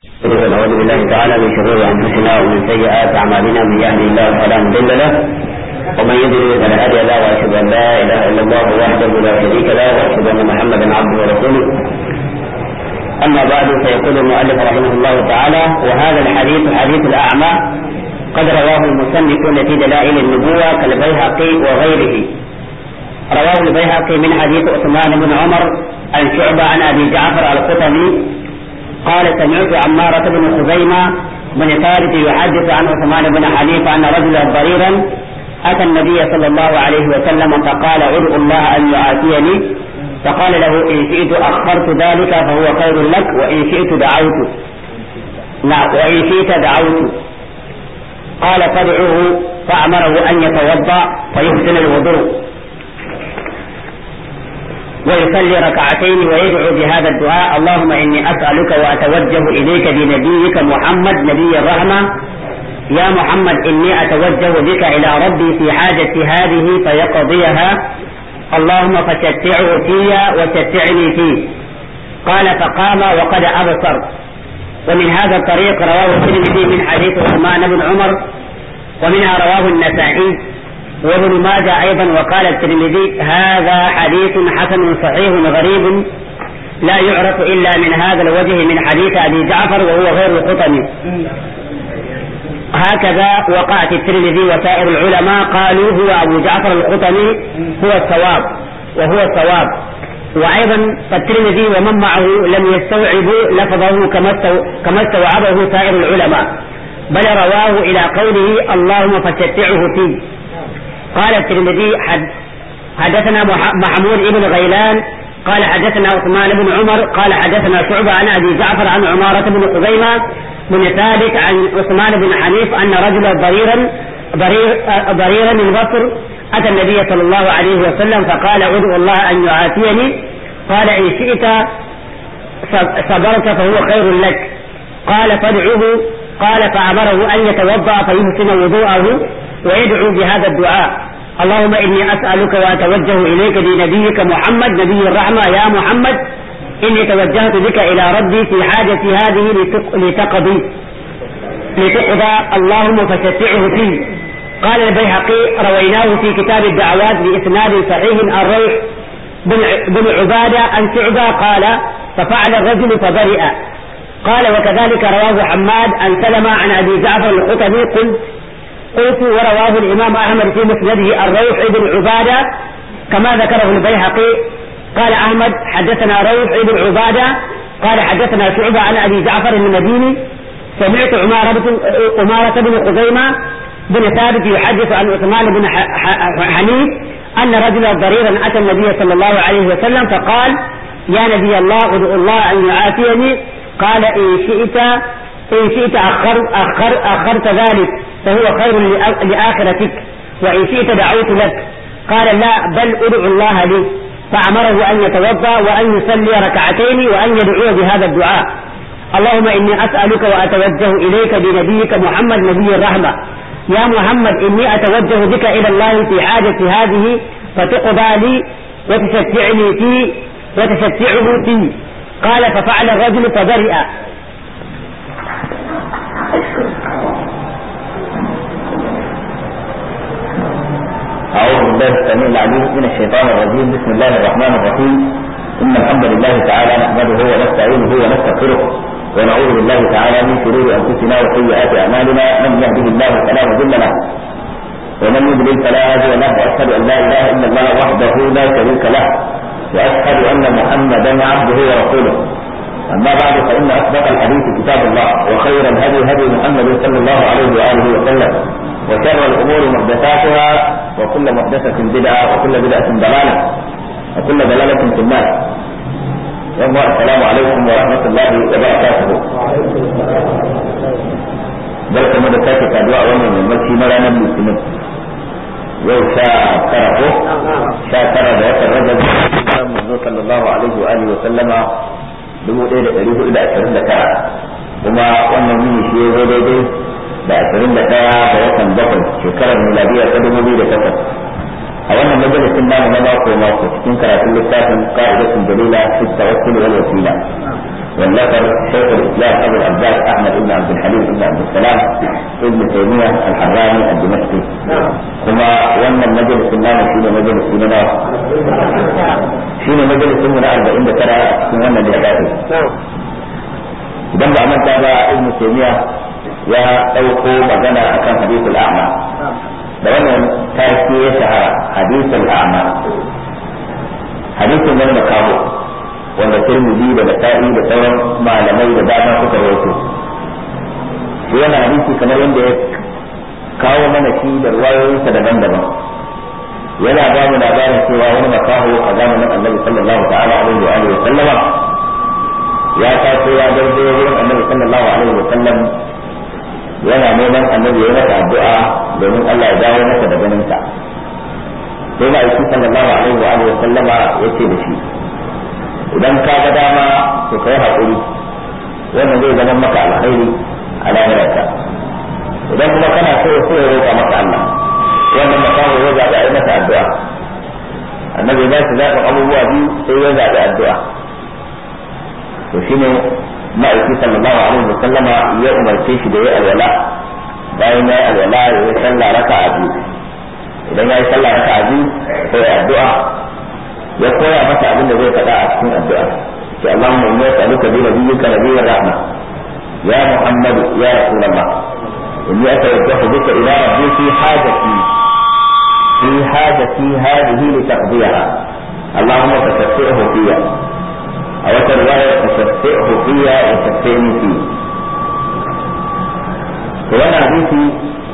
ونعوذ بالله تعالى من شرور انفسنا ومن سيئات اعمالنا من يهده الله فلا مضل له ومن يضلل فلا هادي له واشهد ان لا اله الا الله وحده لا شريك له واشهد ان محمدا عبده ورسوله اما بعد فيقول المؤلف رحمه الله تعالى وهذا الحديث حديث الاعمى قد رواه المصنفون في دلائل النبوه كالبيهقي وغيره رواه البيهقي من حديث عثمان بن عمر عن شعبة عن أبي جعفر القطني قال سمعت عمارة بن خزيمة بن ثابت يحدث عن عثمان بن حنيفة أن رجلا ضريرا أتى النبي صلى الله عليه وسلم فقال ادعو الله أن يعافيني فقال له إن شئت أخرت ذلك فهو خير لك وإن شئت دعوت نعم وإن شئت دعوت قال فادعوه فأمره أن يتوضأ فيحسن الوضوء ويصلي ركعتين ويدعو بهذا الدعاء اللهم إني أسألك وأتوجه إليك بنبيك محمد نبي الرحمة يا محمد إني أتوجه بك إلى ربي في حاجة هذه فيقضيها اللهم فشتعه في وشتعني فيه قال فقام وقد أبصر ومن هذا الطريق رواه الترمذي من حديث عثمان بن عمر ومنها رواه النسائي وابن ماجه ايضا وقال الترمذي هذا حديث حسن صحيح غريب لا يعرف الا من هذا الوجه من حديث ابي جعفر وهو غير القطني هكذا وقع في الترمذي وسائر العلماء قالوا هو ابو جعفر القطني هو الصواب وهو الصواب وايضا فالترمذي ومن معه لم يستوعبوا لفظه كما استوعبه سائر العلماء بل رواه الى قوله اللهم فشتعه فيه قال الترمذي حد حدثنا محمود بن غيلان قال حدثنا عثمان بن عمر قال حدثنا شعبة عن أبي جعفر عن عمارة بن خزيمة بن ثابت عن عثمان بن حنيف أن رجلا ضريرا ضرير ضريرا من بصر أتى النبي صلى الله عليه وسلم فقال ادعو الله أن يعافيني قال إن شئت صبرت فهو خير لك قال فادعوه قال فأمره أن يتوضأ فيحسن وضوءه ويدعو بهذا الدعاء اللهم إني أسألك وأتوجه إليك بنبيك محمد نبي الرحمة يا محمد إني توجهت بك إلى ربي في حاجة هذه لتقضي لتقضى اللهم فشفعه فيه قال البيهقي رويناه في كتاب الدعوات بإسناد صحيح الروح بن عبادة عن شعبة قال ففعل الرجل فبرئ قال وكذلك رواه حماد عن سلمة عن أبي جعفر القطبي قلت قلت ورواه الإمام أحمد في مسنده الروح بن عبادة كما ذكره البيهقي قال أحمد حدثنا روح بن عبادة قال حدثنا شعبة عن أبي جعفر المديني سمعت عمارة عمارة بن خزيمة بن ثابت يحدث عن عثمان بن حنيف أن رجلا ضريرا أتى النبي صلى الله عليه وسلم فقال يا نبي الله ادعو الله أن يعافيني قال إن شئت إن شئت أخر أخر أخرت ذلك فهو خير لآخرتك وإن شئت دعوت لك قال لا بل ادعو الله لي فأمره أن يتوضأ وأن يصلي ركعتين وأن يدعو بهذا الدعاء اللهم إني أسألك وأتوجه إليك بنبيك محمد نبي الرحمة يا محمد إني أتوجه بك إلى الله في حاجة هذه فتقضى لي وتشفعني فيه وتشفعه فيه قال ففعل الرجل فبرئ أعوذ بالله السميع العليم من الشيطان الرجيم بسم الله الرحمن الرحيم إن الحمد لله تعالى نحمده ونستعينه ونستغفره ونعوذ بالله تعالى من شرور أنفسنا وسيئات أعمالنا من يهده الله فلا مضل له ومن يضلل فلا هادي له وأشهد أن لا إله إلا الله وحده لا شريك له وأشهد أن محمدا عبده ورسوله أما بعد فإن أصدق الحديث كتاب الله وخير الهدي هدي محمد صلى الله عليه وآله وسلم وشر الأمور محدثاتها وكل محدثة بدعة وكل بدعة ضلالة وكل ضلالة في النار يوم السلام عليكم ورحمة الله وبركاته barka mu da sake saduwa a wannan yammaci na ranar litinin yau sha tara ko sha tara da watan rajab kan manzo sallallahu alaihi wa alihi wa sallama dubu ɗaya da ɗari hudu da ashirin da tara kuma wannan yini shi ya zo daidai da ashirin da ɗaya ga watan bakwai shekarar miladiya ta dubu biyu da takwas a wannan majalisin namu na mako mako cikin karatun littafin ka'idatun dalila fi tawakkul wal wasila والنفر شيخ الاسلام ابو العباس احمد بن عبد الحليم بن عبد السلام ابن تيميه الحراني الدمشقي ثم وانا المجلس النام شنو مجلس سننا شنو مجلس سننا 40 ترى سننا اللي idan ba manta ba ibn taymiya ya dauko magana akan hadithul a'ma da wannan take ya shahara hadithul a'ma hadithin wani makaho wanda tirmidhi da nasa'i da sauran malamai da dama suka rawaito shi yana hadisi kamar yadda ya kawo mana shi da ruwayoyinsa daban-daban yana ba mu labarin cewa wani makaho a zamanin annabi sallallahu ta'ala alaihi wa alihi wa sallama ya taso ya garzo wurin annabi sallallahu alaihi wa sallam yana neman annabi ya masa addu'a domin Allah ya dawo masa da ganin sa sai ma aiki sallallahu alaihi wa alihi wa sallama yace da shi idan ka ga dama to kai hakuri wannan zai zama maka alkhairi a lahirarka idan kuma kana so so ya roƙa maka Allah wannan makamu ya zaɓi a yi masa addu'a annabi ba shi zaɓin abubuwa biyu sai ya zaɓi addu'a to shine ma'aiki sallallahu alaihi wa sallama ya umarce shi da ya alwala bayan ya yi alwala ya yi sallah raka a biyu idan ya yi sallah raka a biyu sai ya addu'a ya koya masa abin da zai faɗa a cikin addu'a ce Allahumma inni as'aluka bi nabiyyika nabiyyir rahma ya Muhammad ya Rasulullah inni atawajjahu bika ila rabbi fi hajati fi hajati hadhihi li taqdiyaha اللهم فشفعه فيها أو رواية فشفعه فيها وشفعني فيه وانا حديثي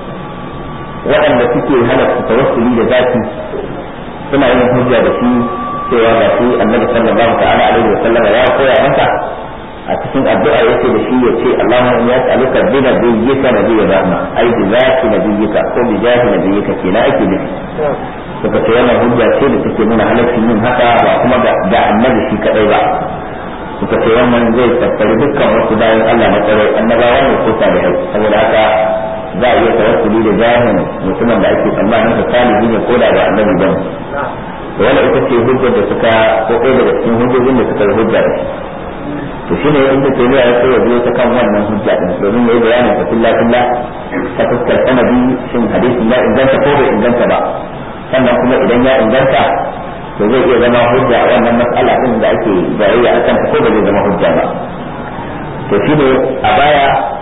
waɗanda suke halatta tawassuli da zati suna yin hujja da shi cewa ga shi annabi sallallahu ta'ala alaihi wa sallam ya koya masa a cikin addu'a yake da shi ya ce Allahumma inni as'aluka bi nabiyyika nabiyyir rahma ai bi zati nabiyyika ko bi jahi nabiyyika kenan ake nufi suka ce wannan hujja ce da take nuna halaccin yin haka ba kuma ga annabi shi kadai ba suka ce wannan zai tattari dukkan wasu bayan Allah na tsare annabawa ne ko salihai saboda haka za a iya tawassuli da jahin mutumin da ake tsammanin sa salihi ne ko da ba annabi ba wala ita ce hujjar da suka ko kai daga cikin hujjojin da suka hujja da to shine inda ke ya so ya biyo ta kan wannan hujja din domin yayi bayanin ta fillah fillah ta fuskar sanadi shin hadisin ya inganta ko bai inganta ba sannan kuma idan ya inganta to zai iya zama hujja a wannan mas'ala din da ake jayayya akan ta ko ba zai zama hujja ba to shine a baya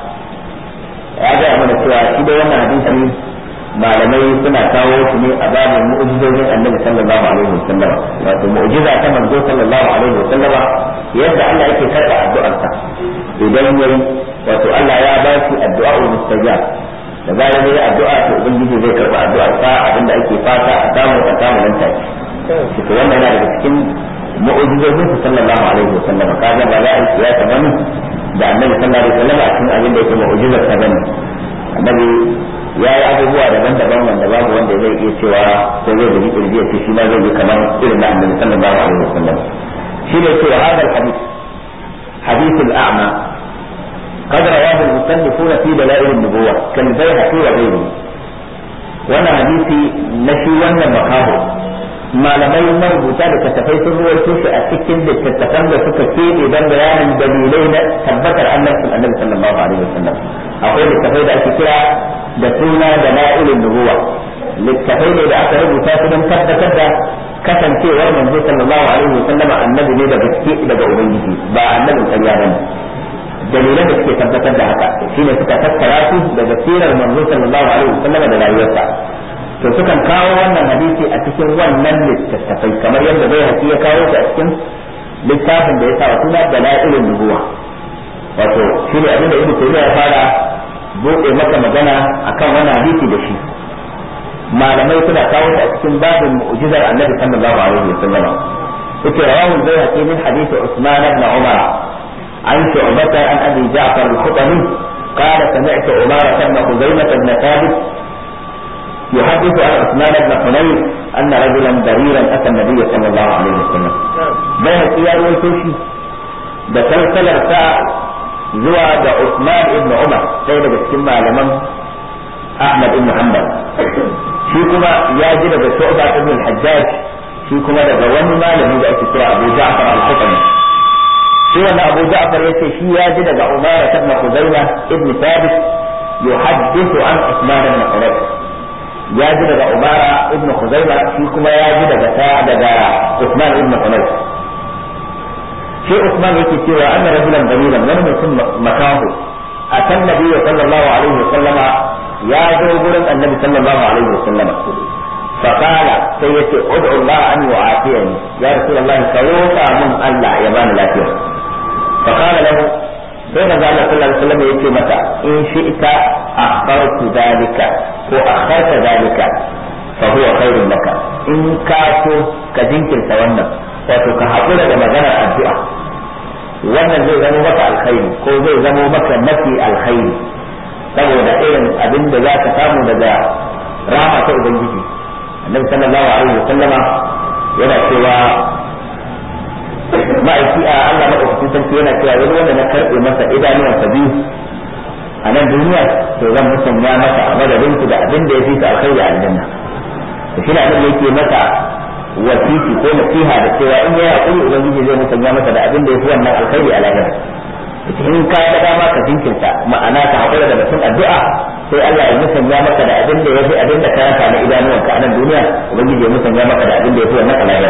ya ga mana cewa shi da wannan hadisi malamai suna kawo shi ne a babin mu'jizojin annabi sallallahu alaihi wasallam wato mu'jiza ta manzo sallallahu alaihi wasallam yadda Allah yake karɓa addu'arsa idan yayi wato Allah ya ba shi addu'a mustajab da bayan yayi addu'a to ubangiji zai karɓa addu'ar sa abinda ake fata a samu a samu nan take shi to wannan yana daga cikin mu'jizojin sallallahu alaihi wasallam kaga ba za a yi kiyasa bane da annabi sallallahu alaihi wasallam a cikin abin da yake mu'jizar sa bane annabi ya yi abubuwa daban-daban wanda babu wanda zai iya cewa ko zai da kirji ce shi ma zai yi kamar irin da annabi sallallahu alaihi wasallam shi ne cewa hada hadith hadith al-a'ma قد رواه المصنفون في دلائل النبوة كالبيهقي وغيره وانا حديثي نشي وانا مكاهو malamai marubuta da kasafai sun ruwaito shi a cikin littattafan da suka keɓe don bayanin dalilai na tabbatar annabcin annabi sallallahu alaihi wasallam akwai littattafai da ake kira da suna da na'ilin nubuwa littattafai ne da aka rubuta su don tabbatar da kasancewar manzo sallallahu alaihi wasallam annabi ne da gaske daga ubangiji ba annabin ƙarya ba ne dalilan da suke tabbatar da haka shine suka tattara su daga sirar manzo sallallahu alaihi wasallam da rayuwarsa to sukan kawo wannan hadisi a cikin wannan littattafai kamar yadda bai haƙi ya kawo shi a cikin littafin da ya sa suna dalailun nubuwa wato shi ne abinda ibnu taymiya ya fara buɗe maka magana akan wannan hadisi da shi malamai suna kawo shi a cikin babin mu'jizar annabi sallallahu alaihi wasallam yake rawahu al-bayhaqi min hadith Usman ibn Umar عن شعبة عن أبي جعفر الخطمي قال سمعت عمارة بن خزيمة بن ثابت يحدث عن عثمان بن حنين أن رجلا بريرا أتى النبي صلى الله عليه وسلم بين السيار والكوشي da salsalar sa zuwa ga Usman ibn Umar sai daga cikin malaman Ahmad ibn Hanbal shi kuma ya ji daga Shu'ba ibn al-Hajjaj shi kuma daga wani malami da ake kira Abu Ja'far al-Qutni shi wannan Abu Ja'far yace shi ya ji daga Umar ibn Khuzaimah ibn Thabit yuhaddithu an Uthman ibn Hunayf ya ji daga Umar ibn Khuzaimah shi kuma ya ji daga ta daga Uthman ibn Hunayf shi Uthman yake cewa anna rajulan dalilan wani mutum makahu akan nabi sallallahu alaihi wasallama ya zo gurin annabi sallallahu alaihi wasallama فقال سيدي ادعو الله ان يعافيني يا رسول الله كروكا من الله يبان لا فيه فقال له بين قال صلى الله عليه وسلم يتي متى ان شئت اخرت ذلك واخرت ذلك فهو خير لك ان كاتو كجنكر تولى wato ka haƙura da maganar addu'a wannan zai zama maka alkhairi ko zai zama maka mafi alkhairi saboda irin abin da za ka samu daga rama ta ubangiji annabi sallallahu alaihi wa sallama yana cewa ma'aiki a Allah madaukakin sarki yana cewa wani wanda na karɓe masa idanuwansa biyu a nan duniya to zan musanya masa a madadin su da abin da ya fi ta alkhairi a aljanna to shi ne abin da yake masa wasiki ko nasiha da cewa in ya hakuri ubangiji zai musanya masa da abin da ya fi wannan alkhairi a lahira in ka ga dama ka jinkirta ma'ana ka hakura da batun addu'a sai Allah ya musanya maka da abin da ya fi abin da ka yanka na idanuwanka a nan duniya ubangiji ya musanya maka da abin da ya fi wannan a lahira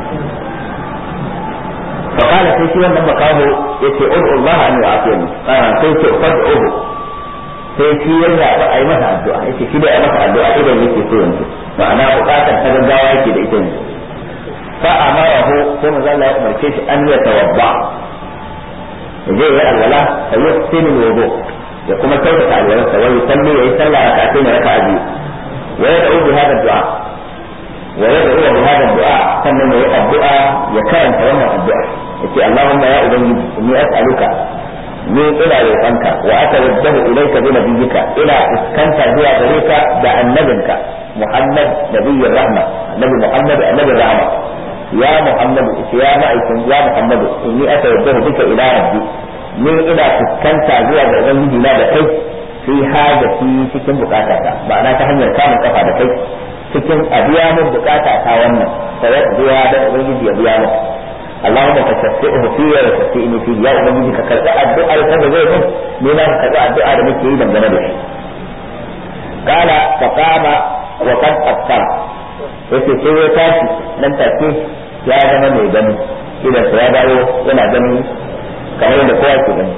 فقال sai shi wannan makaho yace ud'u Allah an yu'afiyani ah sai ce fad'uhu sai shi ya zaɓi a yi masa addu'a yace shi da ya masa addu'a idan yake so yanzu ma'ana buƙatar ta gaggawa yake da ita yanzu fa amarahu sai manzo Allah ya umarce shi an ya tawabba yaje ya alwala fa yuhsinu wudu ya kuma kyautata alwalarsa wa yusalli ya yi sallah rak'atayn raka'a biyu wa yad'u bi hadha du'a wa yad'u bi hadha du'a sannan ya yi addu'a ya karanta wannan addu'a yace Allahumma ya ubangiji inni as'aluka ni ina roƙonka wa atawajjahu ilayka bi nabiyyika ila iskanta zuwa gare ka da annabinka Muhammad nabiyyir rahma nabi Muhammad annabir rahma ya Muhammad ya ma'aikin ya Muhammad inni atawajjahu bika ila rabbi ni ina fuskanta zuwa ga ubangiji na da kai fi hajati cikin bukatata ma'ana ta hanyar kamun kafa da kai cikin abiya min bukata ta wannan sai biya da ubangiji ya biya min اللهم تشفئه في وتشفئني فيه يا ubangiji ka karɓi addu'ar ka da zai mun ni na karɓi addu'a da muke yi dangane da shi kala fa qama wa qad afkara yace sai ya tashi nan take ya zama mai gani idan ya dawo yana gani kamar yadda kowa ke gani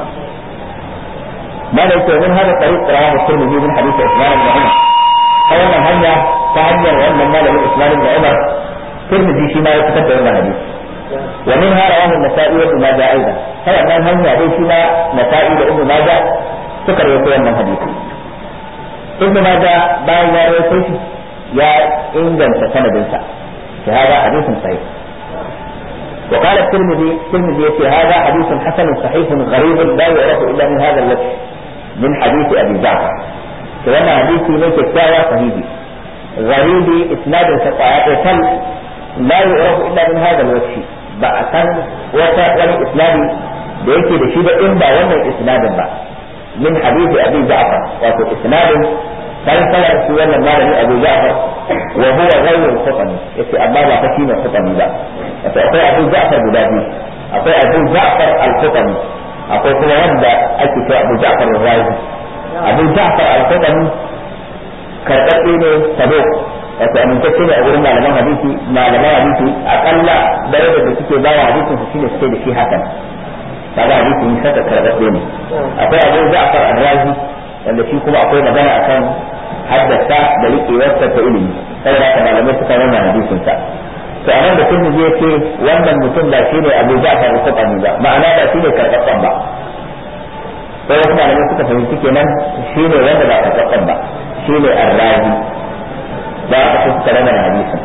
ما ليس من هذا الطريق رواه الترمذي من حديث عثمان بن عمر أولا هنيا فهنيا وأن مال من عثمان بن عمر الترمذي فيما يتكتب من الحديث ومنها رواه النسائي وابن ماجه ايضا هذا من هم يعني فيما نسائي وابن ماجه سكر يقول من حديث ابن ماجه باين يا رويته يا انجن سند هذا حديث صحيح وقال الترمذي الترمذي في هذا حديث حسن صحيح غريب لا يعرف الا من هذا الوجه من حديث ابي جعفر كان حديثي من كتابه صحيح غريب اسناد سقاط لا يعرف الا من هذا الوجه ba a san wata wani isnadi da yake da shi ba in ba wannan isnadin ba min hadisi abi ja'far wato isnadin kan sanar shi wannan malami abu ja'far wa huwa ghayru khutani yace amma ba fa shi ne khutani ba wato akwai abu ja'far guda biyu akwai abu ja'far al-khutani akwai kuma wanda ake cewa abu ja'far al-razi abu ja'far al-khutani karɓaɓɓe ne sabo wato amintacce ne a wurin malaman hadisi malaman hadisi akalla darajar da suke bawa hadisin su shine suke da shi hakan kaga hadisi ne saka karɓaɓɓe ne akwai abu Ja'far al-Razi wanda shi kuma akwai magana akan haddasa da riƙewarsa ta ilimi saboda haka malamai suka nuna hadisin sa to anan da kun je ce wannan mutum da shi ne Abu Ja'far al-Qutani ba ma'ana ba shi ne karɓaɓɓen ba sai wasu malamai suka fahimci kenan shi ne wanda ba karɓaɓɓen ba shi ne al-Razi ba aka fi suka rana hadisin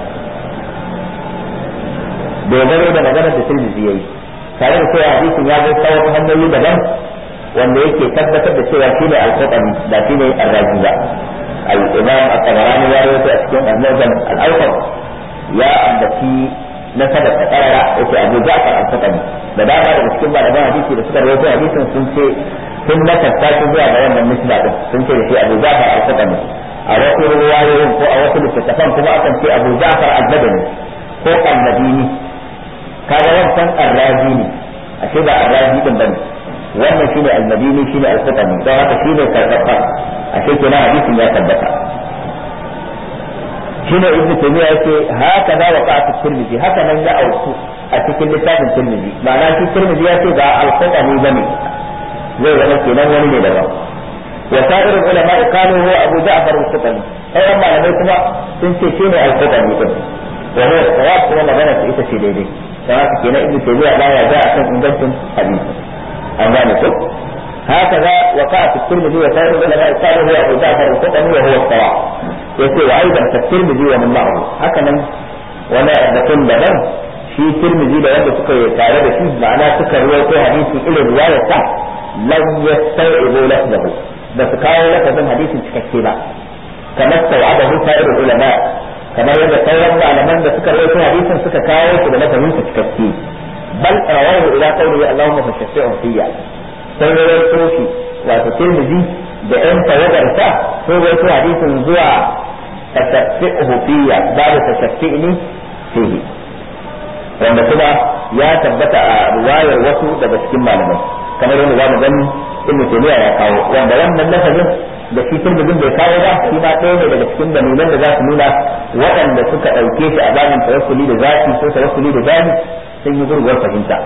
dogaro da maganar da Tirmidhi yayi tare da cewa hadisin ya zo ta wasu hanyoyi daban wanda yake tabbatar da cewa shi ne al-Qur'ani da shi ne ar-Razi ba al-Imam at-Tabarani ya rawaito a cikin al-Mu'jam al-Awsat ya ambaci na sada ta karara yace Abu Ja'far al-Qur'ani da dama daga cikin malaman hadisi da suka rawaito hadisin sun ce sun nakasta shi zuwa ga wannan misla din sun ce da shi Abu Ja'far al-Qur'ani a wasu ruwayoyin ko a wasu littattafan kuma akan ce Abu Ja'far al-Badani ko al-Madini kaga wancan ar-Razi ne ashe ba arrazi din bane wannan shine al-madini shine al-qutani don haka shine karfafa ashe kenan hadisin ya tabbata shine ibn taymiya yake haka da waqa'at tirmidhi haka nan ya auku a cikin littafin tirmidhi ma'ana shi tirmidhi ya ce ba al-qutani bane zai zama kenan wani ne daban وسائر العلماء قالوا هو ابو جعفر القطني اي اما لم يكن سنتي شيء القطني وهو الصواب هو magana ta ita ce daidai don haka kenan ibnu taymiya la ya ga akan ingancin hadisi an gane ko هكذا وقع في الترمذي وسائر العلماء قالوا هو ابو جعفر القطني وهو الصواب يقول وايضا في الترمذي ومن معه هكذا ولا بكون لبن shi tirmidhi da wanda suka yi tare da shi ma'ana suka ruwaito hadisi irin riwayar sa lam yasta'ibu lafzahu ba su kawo lafazin hadisin cikakke ba kamar tawadahu sa'ir ulama kamar yadda sauran malaman da suka rawaito hadisin suka kawo shi da lafazin sa cikakke bal rawahu ila qawlihi allahumma fashfi'u fiyya sai rawaito shi wato tirmidhi da ɗan tawagar sa sai rawaito hadisin zuwa fashfi'u fiyya babu fashfi'ni fihi wanda kuma ya tabbata a riwayar wasu daga cikin malamai kamar yadda za mu gani ibn taymiya ya kawo wanda wannan lafazin da shi turmudin bai kawo ba shi ma ɗaya ne daga cikin dalilan da za su nuna waɗanda suka ɗauke shi a babin tawassuli da zafi ko tawassuli da zani sun yi gurguwar fahimta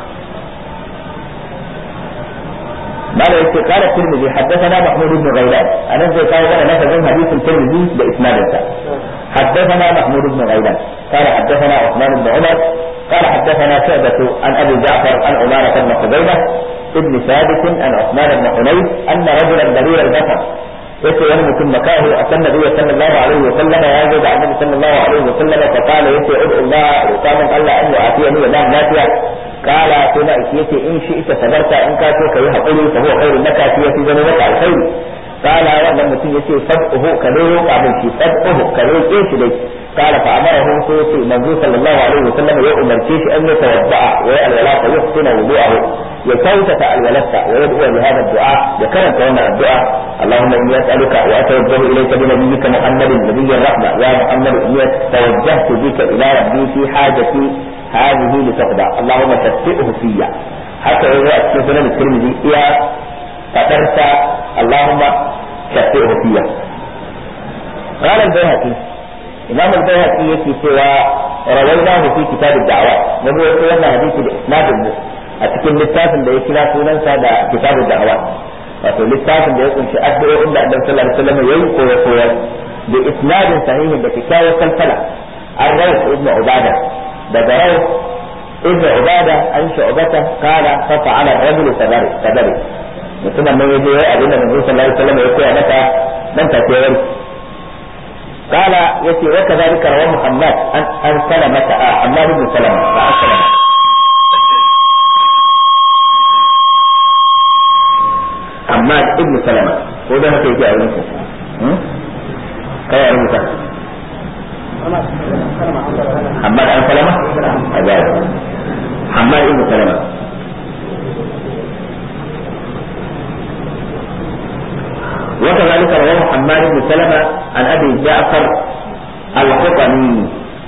ماذا يقول قال الترمذي حدثنا محمود بن غيلان انا زي قال انا لفظ حديث الترمذي باسناد حدثنا محمود بن غيلان قال حدثنا عثمان بن عمر قال حدثنا شعبة عن ابي جعفر عن عمارة بن قبيلة ابن ثابت عن عثمان بن حنيف ان رجلا برير البصر yace wani mutum makahu a kan nabi sallallahu alaihi wa sallama ya zo da annabi sallallahu alaihi wa sallama fa qala yace ud'u Allah roƙa min Allah an yu'afiyani wa dan lafiya qala sai na yace in shi ita sabarta in ka so kai hakuri fa huwa khairun laka fi yafi zama maka alkhairi qala wannan mutum yace fad'uhu ka dai roƙa min shi fad'uhu ka roƙe shi dai قال فأمره سيدي منزول صلى الله عليه وسلم يؤمر كيش أن يتوضأ ويأل فيحسن وضوءه يكوتة الولدة ويدعو بهذا الدعاء ذكرت هنا الدعاء اللهم إني أسألك وأتوجه إليك بنبيك محمد نبي الرحمة يا محمد إني توجهت بك إلى ربي في حاجتي هذه لتقضى اللهم شفئه فيا حتى إذا أكتب سنن الترمذي يا فترت اللهم شفئه فيا قال البيهقي إمام البيهقي يكي سوى رويناه في كتاب الدعوات نبي يقول أن حديث الإسناد المسلم أتكلم للتاسم ده يكلا سننسى ده كتاب الدعوات wato littafin da ya kunshi addu'o'in da Annabi sallallahu alaihi wasallam yayi koyo koyo da isnadin sahihin da kyakkyawar salsala an rawat ibn ubada daga rawat ibn ubada an shu'bata qala fa fa'ala ar-rajul kadari kadari mutumin nan yaje yayi abin da Annabi sallallahu alaihi wasallam ya koya mata dan take warki قال يتي وكذلك روى محمد عن عن سلمة آه حماد بن سلمة عن سلمة حماد بن سلمة وده هكي جاء ونسو كيف يعلمك حماد عن سلمة أجاب حماد بن سلمة وكذلك رواه حماد بن سلمة عن أبي جعفر القطني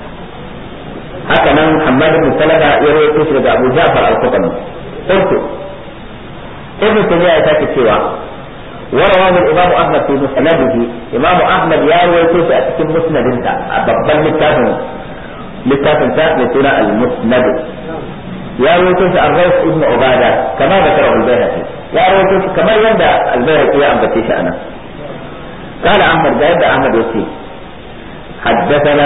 هكذا حماد بن سلمة يروي تشرب أبو جعفر القطني قلت ابن تيمية يتاكد سوى ورواه الإمام أحمد في مسنده إمام أحمد يروي تشرب في مسند انت ببن للتافن للتافن لسنة المسند يروي تشرب الروح ابن عبادة كما ذكره البيهقي يروي تشرب كما يندى البيهقي أن بتيش أنا قال أحمد جاء أحمد يسير حدثنا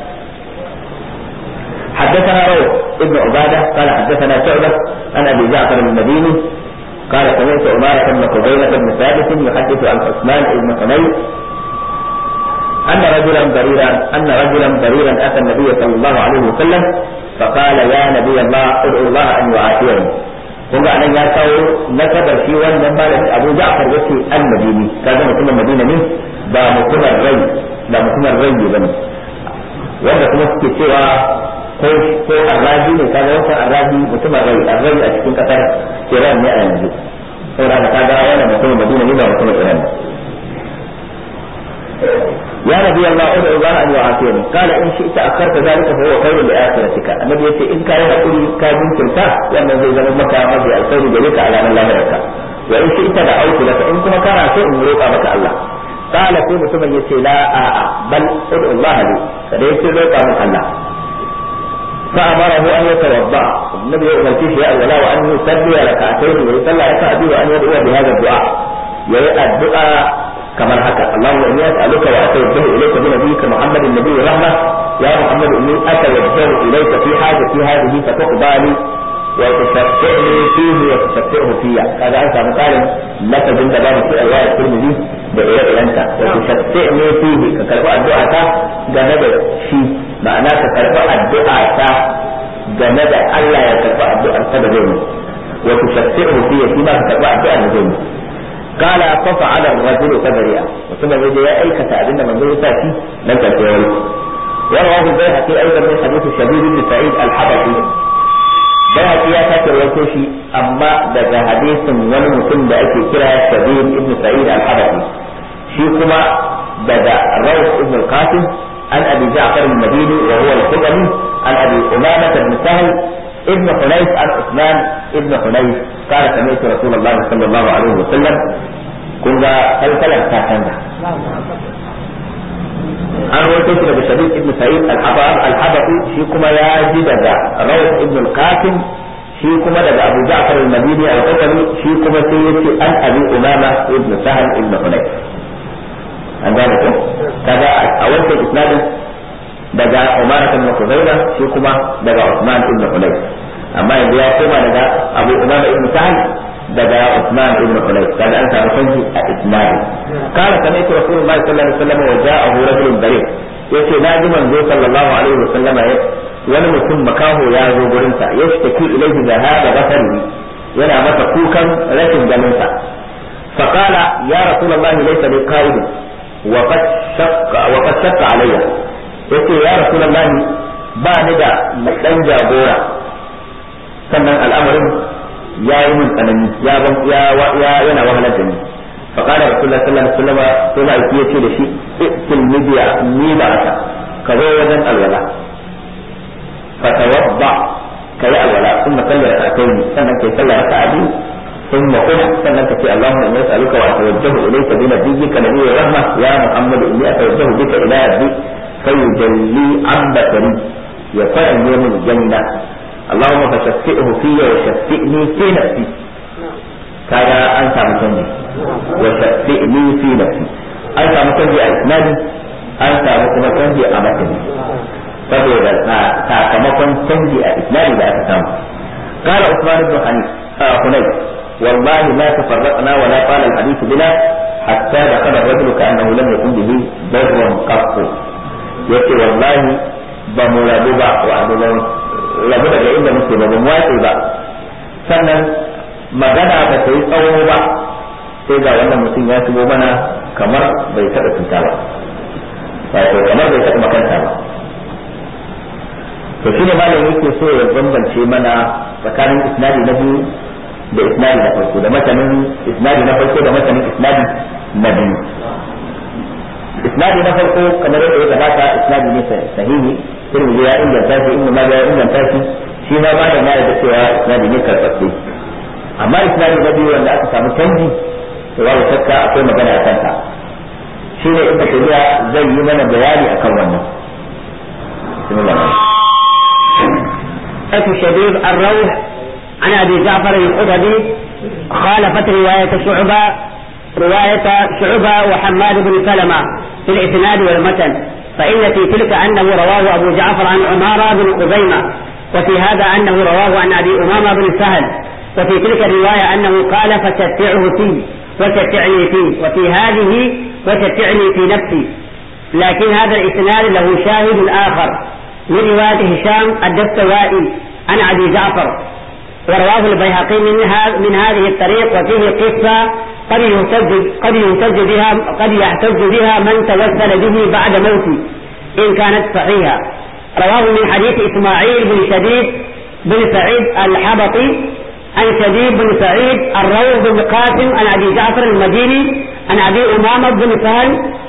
حدثنا روح ابن عبادة قال حدثنا شعبة عن أبي جعفر المديني قال سمعت عمارة بن قبيلة بن ثابت يحدث عن عثمان بن حنيف أن رجلا بريرا أن رجلا بريرا أتى النبي صلى الله عليه وسلم فقال يا نبي الله ادعو الله أن يعافيني kun ga anan ya kawo nasabar shi wannan malamin Abu Ja'far yace al-Madini kaga mutumin Madina ne ba mutumin rai ba mutumin rai bane wanda kuma suke cewa ko ko arraji ne kaga wannan arraji mutumin rai arraji a cikin kasar Iran ne a yanzu saboda kaga wannan mutumin Madina ne ba mutumin Iran ya حسبي الله ادعو الله ان يعافيني قال ان شئت اخرت ذلك فهو خير لاخرتك النبي يقول ان كان يقول كان يمكن وان زي زمان مكة رضي الخير جليك على من لا يرك وان شئت دعوت لك ان كما كان شيء يروق بك الله قال في mutumin yace la a'a bal ud'u Allah li kada yace roƙa min Allah فأمره أن يتوضأ النبي يؤمر فيه يا ولا وأن يصلي ركعتين ويصلى ركعتين وأن يدعو بهذا الدعاء يا الدعاء كما حكى اللهم إني أسألك وأتوجه إليك بنبيك محمد النبي رحمة يا محمد إني أتوجه إليك في حاجتي هذه فتقضى لي وتشفعني فيه وتشفعه فيا هذا أنت مقال لك بنت باب في رواية الترمذي بإيه أنت وتشفعني فيه ككرفاء الدعاء جنب شيء معناه ككرفاء الدعاء جنب الله يكرفاء الدعاء سببين وتشفعه فيا فيما ككرفاء الدعاء نزول قال ففعل الرجل فبرئ وثم يجي يا أي كتابين من ذو تأتي لن تأتي ورواه البيهقي أيضا من حديث الشبيب بن سعيد الحبشي bayhaqi ya sake rawaito shi amma daga hadisin wani mutum da ake kira Shabib ibn Sa'id al-Hadathi shi kuma daga Rawh ibn al-Qasim an Abi Ja'far al-Madini wa huwa al-Khudani an Abi Umamah ibn Sahl ابن حنيف عن عثمان ابن حنيف قال سمعت رسول الله صلى الله عليه وسلم كنا ثلاثة كاتنة an rawaito shi daga shabib ibn sa'id al-habafi shi kuma ya ji daga rawh ibn al-qasim shi kuma daga abu ja'far al-madini al-qutani shi kuma sai yace an abi umama ibn sahal ibn hunayf an gane ko kaga a wancan isnadin daga umar ibn khuzaima shi kuma daga usman ibn hunayf amma yanzu ya koma daga abu umama ibn sahal daga Usman ibn Hunayf kaga an samu canji a isnadi kana sami'tu rasulullahi sallallahu alaihi wasallam wa ja'ahu rajulun bari yace na ji manzo sallallahu alaihi wasallam wani mutum makaho ya zo gurin sa yashtaki ilayhi da hada basari yana masa kukan rashin ganin sa فقال يا رسول الله ليس لي قائد وقد شق وقد شق علي yace ya rasulullah ba ni da dan jagora sannan al'amarin ya yi min tsanani ya ya yana wahalar da ni fa qala rasulullah sallallahu alaihi wasallam sai ma yake yace da shi ikil midiya ni ba aka ka zo wajen alwala fa tawadda kai alwala kuma sallar rak'atayn sannan kai sallar rak'ati ثم قل سنة اللهم إني أسألك وأتوجه إليك بنبيك نبي الرحمة يا محمد إني أتوجه بك إلى ربي فيجلي عن بصري يفعل يوم الجنة اللهم فشفئه في وشفئني في نفسي كذا أنت مسني وشفئني في نفسي أنت مسني أسناني أنت مسني أمتني saboda sakamakon canji a islami da aka samu قال عثمان بن حنيف آه حنيف والله ما تفرقنا ولا قال الحديث بنا حتى دخل الرجل كأنه لم يكن به بر قط يقول والله بمرابو با وأبو rabu daga inda muke ba mu watse ba sannan magana ba ta yi tsawo ba sai ga wannan mutum ya shigo mana kamar bai taɓa cuta ba wato kamar bai taɓa makanta ba to shine malam yake so ya bambance mana tsakanin isnadi na biyu da isnadi na farko da matanin isnadi na farko da matanin isnadi na biyu isnadi na farko kamar yadda ya gabata isnadi ne sahihi turmi ya inganta shi inda ma ya inganta shi shi ma ba da ma da cewa isnadi ne karɓaɓɓe amma isnadi na biyu wanda aka samu canji to babu shakka akwai magana a kanta shi ne inda shari'a zai yi mana bayani akan wannan أتى الشبيب الروح عن أبي جعفر الخضبي خالفت رواية شعبة رواية شعبة وحماد بن سلمة في الإسناد والمتن فإن في تلك أنه رواه أبو جعفر عن عمارة بن خزيمة وفي هذا أنه رواه عن أبي أمامة بن سهل وفي تلك الرواية أنه قال فشفعه فيه وشفعني فيه وفي هذه وشفعني في نفسي لكن هذا الإسناد له شاهد آخر من رواية هشام الدستوائي عن أبي جعفر ورواه البيهقي من, من هذه الطريق وفيه قصة قد يهتج قد يهتج بها قد يحتج بها من توسل به بعد موته إن كانت صحيحة رواه من حديث إسماعيل بن شديد بن سعيد الحبطي عن شديد بن سعيد الروح بن قاسم عن أبي جعفر المديني عن أبي أمامة بن سهل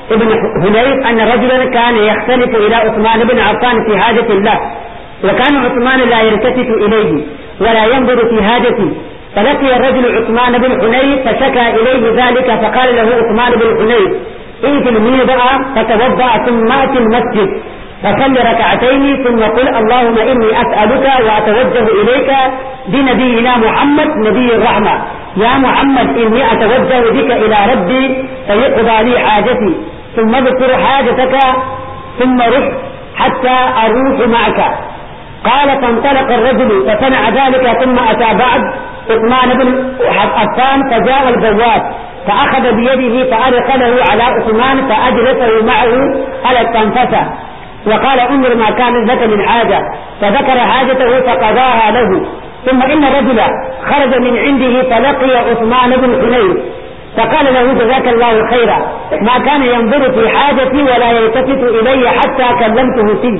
ابن هنيف أن رجلا كان يختلف إلى عثمان بن عفان في حاجة الله وكان عثمان لا يلتفت إليه ولا ينظر في حاجته فلقي الرجل عثمان بن حنيف فشكى إليه ذلك فقال له عثمان بن حنيف ائت الميضع فتوضأ ثم أت المسجد فصل ركعتين ثم قل اللهم إني أسألك وأتوجه إليك بنبينا محمد نبي الرحمة يا محمد إني أتوجه بك إلى ربي فيقضى لي حاجتي ثم اذكر حاجتك ثم رح حتى أروح معك قال فانطلق الرجل فصنع ذلك ثم أتى بعد عثمان بن عفان فجاء البواب فأخذ بيده فأدخله على عثمان فأجلسه معه على التنفسة وقال انظر ما كان لك من حاجة فذكر حاجته فقضاها له ثم إن رجلا خرج من عنده فلقي عثمان بن حنين فقال له جزاك الله خيرا ما كان ينظر في حاجتي ولا يلتفت إلي حتى كلمته فيه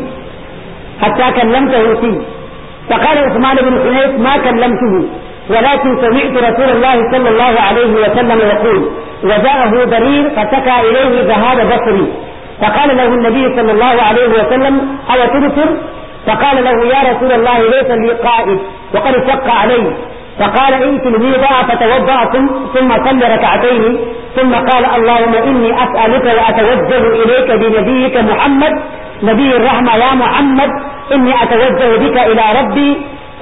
حتى كلمته فيه فقال عثمان بن حنيف ما كلمته ولكن سمعت رسول الله صلى الله عليه وسلم يقول وجاءه ضرير فشكى إليه ذهاب بصري فقال له النبي صلى الله عليه وسلم أو تبصر فقال له يا رسول الله ليس لي قائد وقد شق علي فقال ائت الميضع فتوضأ ثم صل ركعتين ثم قال اللهم إني أسألك وأتوجه إليك بنبيك محمد نبي الرحمة يا محمد إني أتوجه بك إلى ربي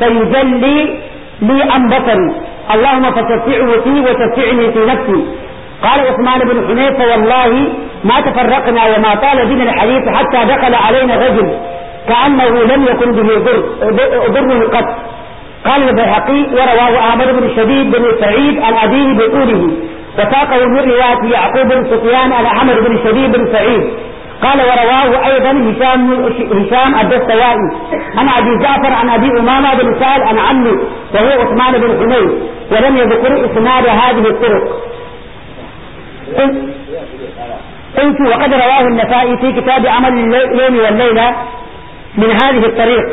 فيجلي لي عن بصري اللهم فشفعه فيه وشفعني في نفسي قال عثمان بن حنيف والله ما تفرقنا وما طال بنا الحديث حتى دخل علينا رجل كأنه لم يكن به ضر ضر قط قال البيهقي ورواه أحمد بن شديد بن سعيد عن أبيه بطوله وساقه من رواية يعقوب بن سفيان عن أحمد بن شديد بن سعيد قال ورواه أيضا هشام هشام الدستوائي عن أبي جعفر عن أبي أمامة بن سهل عن عمه وهو عثمان بن حنين ولم يذكر إسناد هذه الطرق قلت وقد رواه النسائي في كتاب عمل اليوم والليلة من هذه الطريق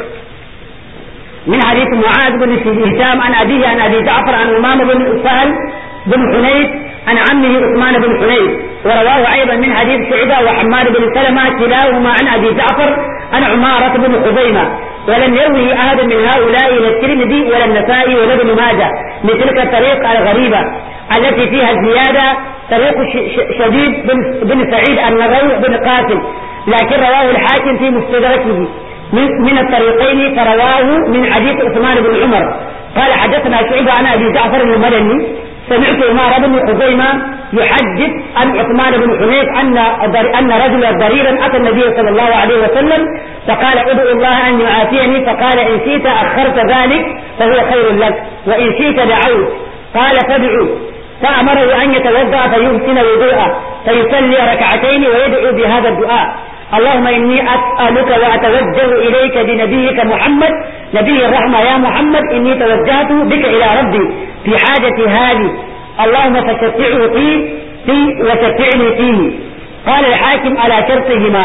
من حديث معاذ بن هشام عن أبيه عن أبي جعفر عن أمامة بن سهل بن حنيف عن عمه عثمان بن حنيف ورواه أيضا من حديث شعبة وحماد بن سلمة كلاهما عن أبي جعفر عن عمارة بن خزيمة ولم يروه أحد من هؤلاء لا الترمذي ولا النسائي ولا ابن ماجه لتلك الطريق الغريبة التي فيها الزيادة طريق شديد بن, بن سعيد النغوي بن قاسم لكن رواه الحاكم في مستدركه من, من الطريقين فرواه من حديث عثمان بن عمر قال حدثنا شعبة عن أبي جعفر المدني سمعت عمار بن خزيمة يحدث عن عثمان بن حنيف أن أن رجلا ضريرا أتى النبي صلى الله عليه وسلم فقال ادعو الله أن يعافيني فقال إن شئت أخرت ذلك فهو خير لك وإن شئت دعوت قال فادعوا فأمره أن يتوضأ فيحسن وضوءه فيصلي ركعتين ويدعو بهذا الدعاء اللهم إني أسألك وأتوجه إليك بنبيك محمد نبي الرحمة يا محمد إني توجهت بك إلى ربي في حاجة هذه اللهم فشفعه فيه في وشفعني فيه قال الحاكم على شرطهما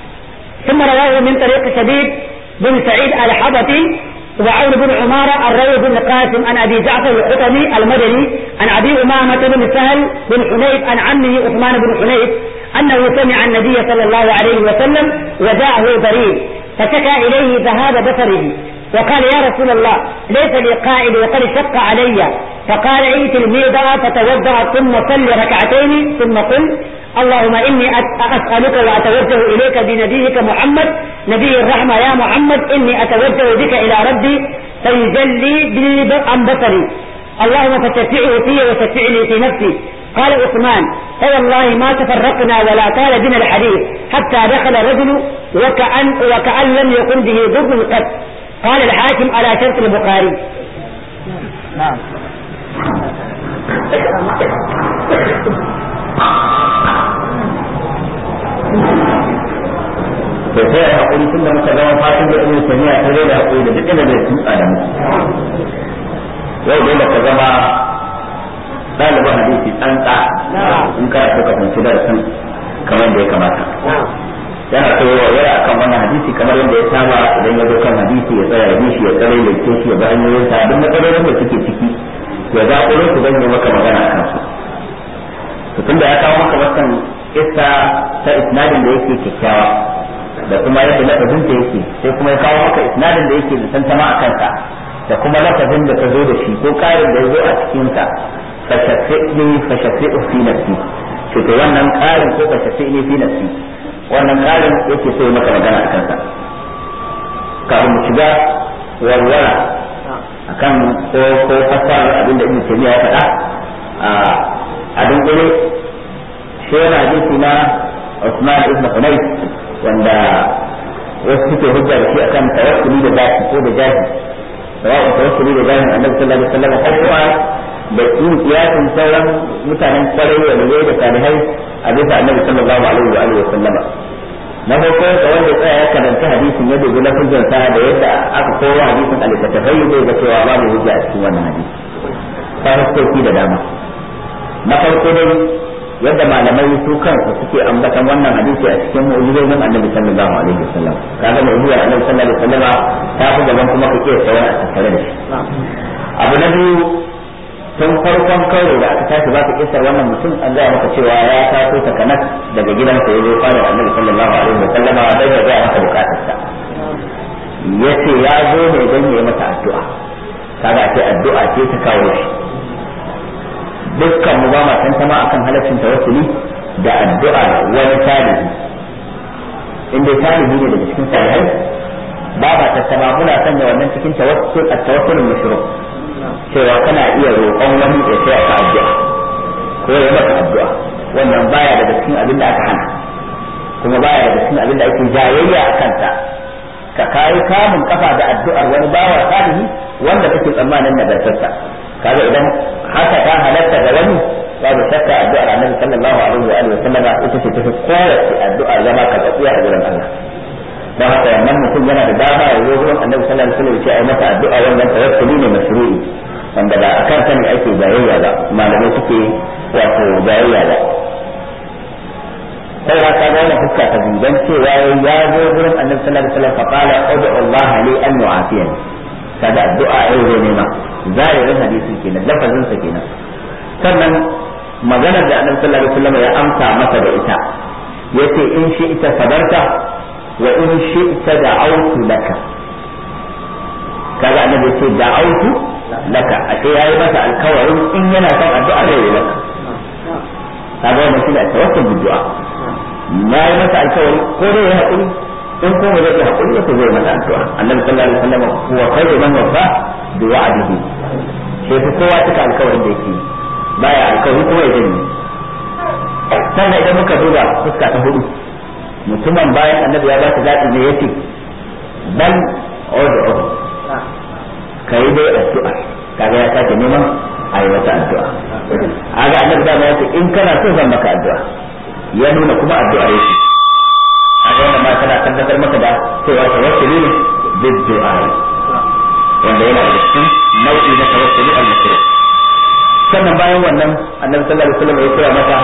ثم رواه من طريق شديد بن سعيد الحبطي وعون بن عمارة الروي بن قاسم عن أبي جعفر الحطمي المدني عن أبي أمامة بن سهل بن حنيف عن عمه عثمان بن حنيف أنه سمع النبي صلى الله عليه وسلم وجاءه ضرير فشكى إليه ذهاب بصره وقال يا رسول الله ليس لي قائد وقد شق علي فقال ائت الميضة فتوضأ ثم صل ركعتين ثم قل اللهم إني أسألك وأتوجه إليك بنبيك محمد نبي الرحمة يا محمد إني أتوجه بك إلى ربي فيجلي بي عن بصري اللهم فشفعه في وشفعني في نفسي قال عثمان فوالله ما تفرقنا ولا طال بنا الحديث حتى دخل الرجل وكأن, وكأن لم يكن به ضر قط قال الحاكم على شرط البخاري نعم da sai a hakuri tun da muka zama fatan da ibn tamiya ta zai da hakuri da duk inda zai tutsa da mu yau dole ka zama ɗalibin hadisi tsantsa in ka so ka fahimci darasin kamar da ya kamata yana so ya wayar akan wannan hadisi kamar yadda ya saba idan ya zo kan hadisi ya tsaya ya shi ya tsare ya ce shi ya bi hanyoyin sa duk matsalolin da suke ciki ya zaƙulo su zan yi maka magana a kansu to tunda ya kawo maka wannan kissa ta isnadin da yake kyakkyawa da kuma yadda lafazin ta yake sai kuma ya kawo maka isnadin da yake da tantama a kansa da kuma lafazin da ta zo da shi ko karin da ya zo a cikin sa fashafi'ni fashafi'u fi nafsi to to wannan karin ko fashafi'ni fi nafsi wannan karin yake so ya maka magana a kansa kafin mu shiga warwara akan ko ko fasara abin da Ibn Taymiyyah ya faɗa a dunkule shi yana hadisi na Usman ibn Hunayf wanda wasu suke hujja da shi akan tawakkuli da zaki ko da jahi sawa'un tawakkuli da jahi Annabi sallallahu alaihi wasallam ko kuma da yin kiyasin sauran mutanen kwarai da ne da salihai a bisa Annabi sallallahu alaihi wa alihi wasallam na farko da wanda tsaya ya karanta hadisin ya dubi na hujjar sa da yadda aka kowa hadisin a littattafai zai ga cewa babu hujja a cikin wannan hadisi ta huskoki da dama na farko dai yadda malamai su kansu suke ambatan wannan hadisi a cikin mu'jizojin annabi sallallahu alaihi wasallam kaga mu'jizar annabi sallallahu alaihi wasallam ta fi gaban kuma kake tsawon a tattare da shi abu na biyu tun farkon karo da aka tashi baka kisar wannan mutum an gaya maka cewa ya taso ta kanas daga gidansa ya zo fara annabi sallallahu alaihi wasallam da ya ga maka bukatarsa yace ya zo ne don ya yi masa addu'a kaga ce addu'a ce ta kawo shi dukkan mu ba ma tantama akan halaccin tawassuli da addu'a wani tarihi inda tarihi ne daga cikin salihai ba ba tantama muna sanya wannan cikin tawassul at-tawassul mashru cewa kana iya roƙon wani ya sai ka addu'a ko ya maka addu'a wannan baya daga cikin abin da aka hana kuma baya daga cikin abin da ake jayayya a kanta ka kai kamun kafa da addu'ar wani bawa salihi wanda kake tsammanin nagartarsa kaga idan haka ta halatta da wani babu shakka addu'ar annabi sallallahu alaihi wa alihi wasallam ita ce tafi kowace addu'a zama ka tsatsiya a gurin Allah don haka wannan mutum yana da dama ya zo gurin annabi sallallahu alaihi wasallam ya ce ai masa addu'a wannan tawakkuli ne mashru'i wanda ba a kan sani ake jayayya ba malamai suke wato jayayya ba sai ka ga wannan fuska ta dan cewa ya zo gurin annabi sallallahu alaihi wasallam fa qala ud'u Allah li an yu'afiyani kaga addu'a yau zai nema zahirin hadisin kenan lafazin sa kenan sannan maganar da annabi sallallahu alaihi wasallam ya amsa masa da ita yace in shi ita sabarta wa in shi ita da'autu laka kaga annabi yace da'autu laka ashe yayi masa alkawarin in yana son addu'a zai yi maka kaga wannan shi ne tawakkul bi du'a yayi masa alkawari ko dai ya hakuri in kuma zai yi hakuri ba zai masa addu'a annabi sallallahu alaihi wasallam huwa khairu man wafa bi wa'dihi sai fa kowa cika alkawarin da yake baya alkawari kuma ya janye sannan idan muka duba fuska ta hudu mutumin bayan annabi ya ba ta zaɓi ne yace bal ud'u kai dai addu'a kaga ya sake neman a yi masa addu'a aga annabi da ya ce in kana so zan maka addu'a ya nuna kuma addu'a yake kaga wannan ma tana tabbatar maka da cewa tawakkuli ne bid du'a wanda yana da cikin nau'i na tawakkuli al-makruh sannan bayan wannan annabi sallallahu alaihi wasallam ya kira masa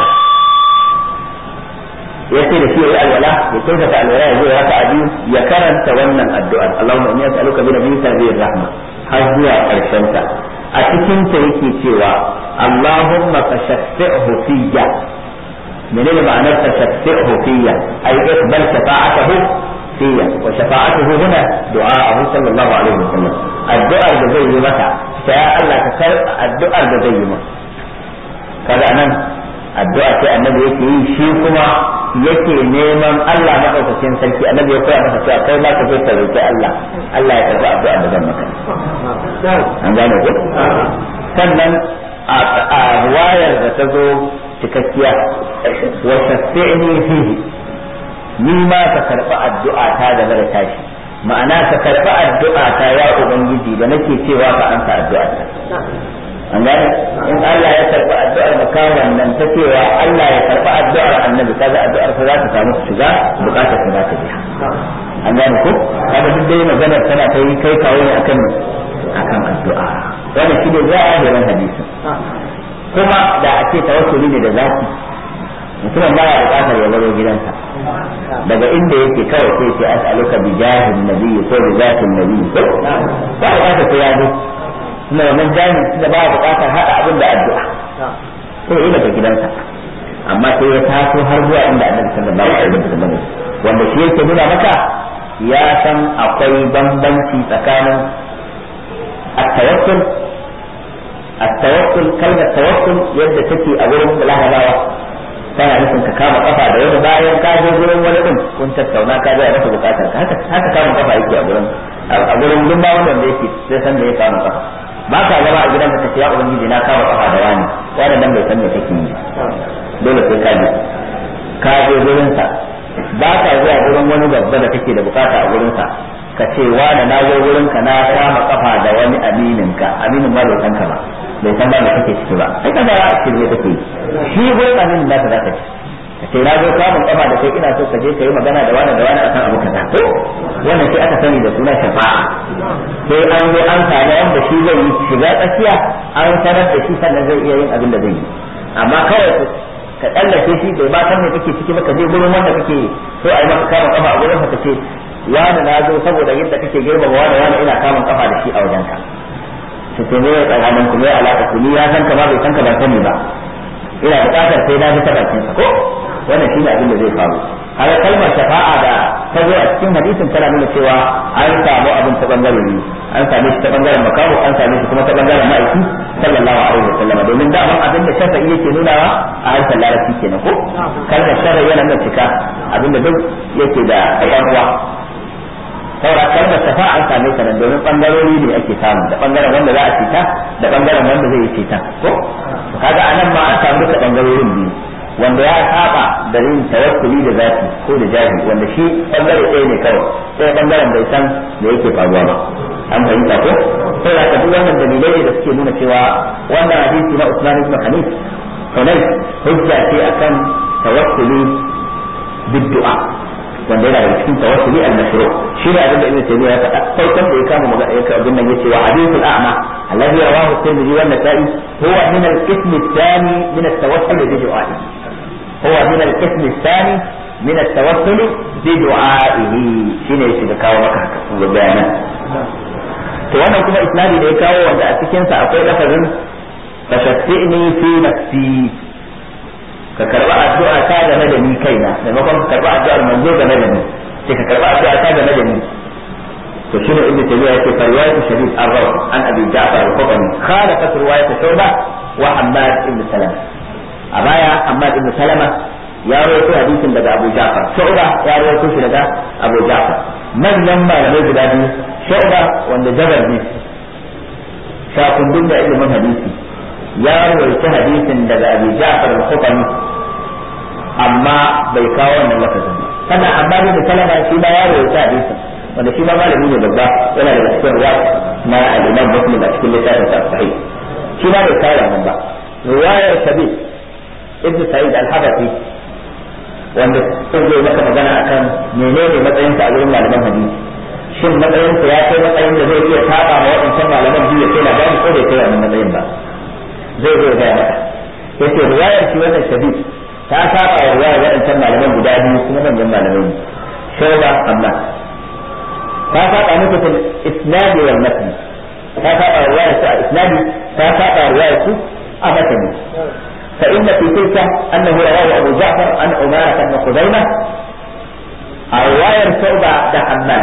ya ce da shi ya yi alwala ya kyautata alwala ya zo ya raka biyu ya karanta wannan addu'ar Allahumma inni as'aluka bi nabiyyika nabiyir rahma har zuwa karshen ta a cikin ta yake cewa Allahumma fashaffi'hu fiyya menene ma'anar fashaffi'hu fiyya ay iqbal shafa'atahu fiyya wa shafa'atuhu huna du'a'ahu sallallahu alaihi wasallam addu'ar da zai yi mata sai Allah ka karɓa addu'ar da zai yi mata kaga nan addu'a sai annabi yake yi shi kuma yake neman Allah madaukakin sarki annabi ya koya masa cewa kai ma ka je ka roki Allah Allah ya karɓi addu'a da zan maka an gane ko sannan a wayar da ta zo cikakkiya wa shafi'ni fihi ni ma ka karɓi addu'a ta da mara tashi ma'ana ka karɓi addu'a ta ya ubangiji da nake cewa ka ansa addu'a ta an gane in Allah ya karɓi addu'ar makawan nan ta cewa Allah ya karɓi addu'ar annabi kaga addu'ar sa za ta samu shiga bukatar ta za ta biya an gane ko kaga duk dai maganar tana ta yi kai kawo ne akan akan addu'a wannan shi ne zahirin hadisi kuma da a ce tawassuli ne da zaki mutumin ba ya bukatar ya baro gidansa daga inda yake kawai sai ce as'aluka bi jahin nabiyyi ko bi zatin nabiyyi ko ba bukatar sai ya zo kuma wannan jami'in da ba bukatar hada abin da addu'a sai yi daga gidansa amma amma sai ya taso har zuwa inda annabi sallallahu alaihi wasallam wanda shi yake nuna maka ya san akwai bambanci tsakanin at-tawakkul at-tawakkul kalmar tawakkul yadda take a wurin larabawa tana nufin ka kama kafa da wani bayan ka je gurin wani din kun tattauna ka ga masa bukatar ka haka haka kama kafa yake a gurin a gurin duk ba wanda yake sai san da ya kama kafa ba ka zama a gidan ka ce ya ubangiji na kama kafa da wani wani dan bai san me kake yi dole sai ka je ka je gurin sa ba ka zuwa gurin wani babba da kake da bukata a gurin sa ka ce wani na zo gurin ka na kama kafa da wani aminin ka aminin ma bai san ka ba bai san ba me kake ciki ba sai ka ga shirye kake yi shi gurin aminin da ka zaka ci ka ce na zo kamun kafa da kai ina so ka je ka yi magana da wani da wani akan abu kaza to wannan sai aka sani da suna shafa'a sai an zo an samu wanda shi zai yi shiga tsakiya an sanar da shi sannan zai iya yin abin da zai yi amma kawai ka tsallake shi bai ba san me kake ciki ba ka je gurin wanda kake so a yi maka kamun kafa a gurin ka ce wani na zo saboda yadda kake girmama wani wani ina kamun kafa da shi a wajenka su ce ne tsakanin ku ne alaka ku ni ya san ka ba bai san ka ban sani ba ina buƙatar sai na ji ta bakin sa ko wannan shine abin da zai faru haka kalmar shafa'a da ta zo a cikin hadisin tana nuna cewa an samu abin ta bangare ne an same shi ta bangaren makamu an same shi kuma ta bangaren ma'aiki sallallahu alaihi wasallam domin da abin da shafa'i yake nunawa a harshen larabci kenan ko kalmar shafa'i yana nuna cika abin da duk yake da ɗan saura kalmar shafa an same ta nan domin bangarori ne ake samu da bangaren wanda za a cita da bangaren wanda zai yi cita ko kaga anan ma an samu duka bangarorin biyu wanda ya saba da yin tawakkuli da zati ko da jahi wanda shi bangare ɗaya ne kawai sai bangaren bai san da yake faruwa ba an fahimta ko sai da ka duk wannan dalilai ne da suke nuna cewa wannan hadisi na Usman ibn Hanif Hunay hujja ce akan tawakkuli biddu'a wanda yana da cikin tawassuli al-mashru shi ne abin da Ibn Taymiyyah ya faɗa farkon da ya kama magana ya abin nan yace wa hadithul a'ma alladhi rawahu at-Tirmidhi wa an-Nasa'i huwa min al-qism ath-thani min at-tawassul bi du'a'i huwa min al-qism ath-thani min at-tawassul bi du'a'ihi shine yake da kawo maka haka kuma bayanan to wannan kuma isnadi da ya kawo wanda a cikin sa akwai lafazin fashattini fi nafsi ka karba addu'a ta game da ni kaina maimakon ka karba addu'ar manzo game da ni sai ka karba addu'a ta game da ni to shine ibnu tabiya yake fa riwayatu sharif ar-rawi an abi ja'far al-qutani khalafat riwayat shuba wa hammad ibn salama a baya hammad ibn salama ya rawaito hadisin daga abu ja'far shuba ya rawaito shi daga abu ja'far manyan malamai guda biyu shuba wanda jabar ne shakundun da ilimin hadisi ya rawaita hadisin daga Abi Ja'far al-Khutani amma bai kawo wannan lafazin ba sannan amma da Salama shi ma ya rawaita hadisin wanda shi ma malami ne babba yana daga cikin ruwa na al-Imam Muslim a cikin littafin sa sahih shi ma bai kawo wannan ba riwayar Shabib Ibn Sa'id al-Hadathi wanda sun zo maka magana akan menene matsayinsa a wurin malaman hadisi shin matsayinsa ya kai matsayin da zai iya saba ma waɗancan malaman biyu ya kai labari ko bai kai wannan matsayin ba zai zo gaya maka yace riwayar shi wannan shadid ta saba wa riwayar waɗancan malaman guda biyu kuma manyan malamai ne shauba amma ta saba musu fil isnadi wal matn ta saba wa riwayar su a isnadi ta saba wa riwayar su a matn فإن في تلك أنه رواه أبو جعفر عن عمارة بن خزيمة رواية شعبة ده حماد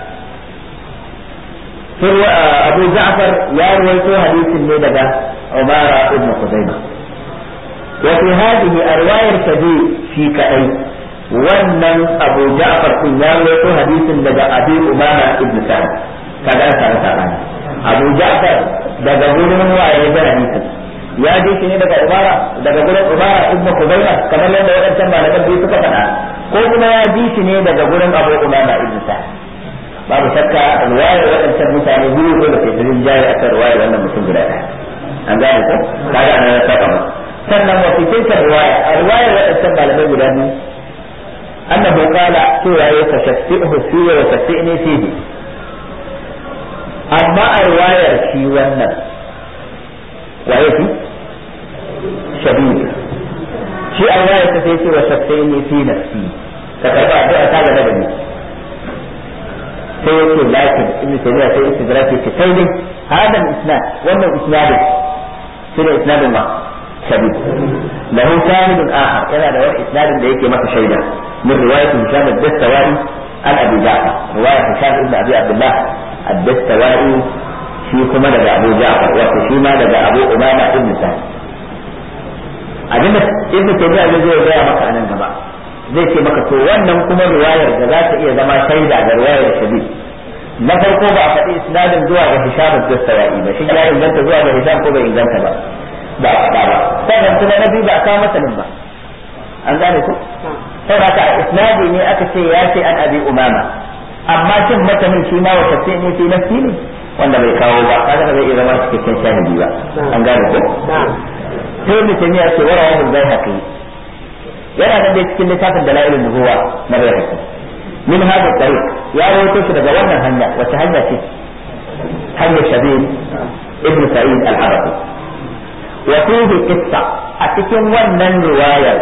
أبو جعفر يا رويته حديث من عمارة بن خزيمة وفي هذه الرواية الكبير في كأي wannan Abu Ja'far kun ya rawaito hadisin daga Abi Umama ibn Sa'd kaga an samu sabani Abu Ja'far daga gurin waye da hadisin ya ji shi ne daga Umara daga gurin Umara ibn Khuzaimah kamar yadda wadancan malaman biyu suka faɗa ko kuma ya ji shi ne daga gurin Abu Umama ibn Sa'd babu shakka riwayar wadancan mutane biyu ko da ke tsirin jari akan riwayar wannan mutum guda ɗaya an gane ko kaga ana saba ba sannan wa fi tilka riwaya a riwayar wadancan malamai guda biyu annahu qala cewa ya tashaffihu fi wa tashfini fihi amma a riwayar shi wannan waye fi shabib shi a riwayar ta sai ce wa tashfini fi nafsi ka karba addu'a ta gaba da ni sai yake lakin ibnu taymiya sai istidraki ce sai dai hada isnad wannan isnadin shi ne isnadin ma shabib lahu shahidun akhar yana da wani isnadin da yake masa shaida min riwayat hisham ad-dastawai an abi ja'far riwayat hisham ibn abi abdullah ad-dastawai shi kuma daga abu ja'far wato shi ma daga abu umama ibn sa'id abinda ibn taymiya zai zo ya maka anan gaba zai ce maka to wannan kuma riwayar da za ta iya zama shaida ga riwayar shabib na farko ba a faɗi isnadin zuwa ga hisham ad-dastawai ba shi ya inganta zuwa ga hisham ko bai inganta ba ba a faɗa ba sannan kuma na biyu ba a kawo masanin ba an gane ku saboda isnadi ne aka ce ya ce an abi umama amma shin matanin shi ma wata ce ne fi nafsi ne wanda bai kawo ba kaga ba zai iya zama cikakken shahidi ba an gane ku sai mutum ya ce wara wani bai haƙi yana nan dai cikin littafin dalailin nubuwa na bai haƙi min hada tariq ya rawaito shi daga wannan hanya wace hanya ce hanyar shabil ibn sa'id al-arabi wa fihi qissa a cikin wannan riwayar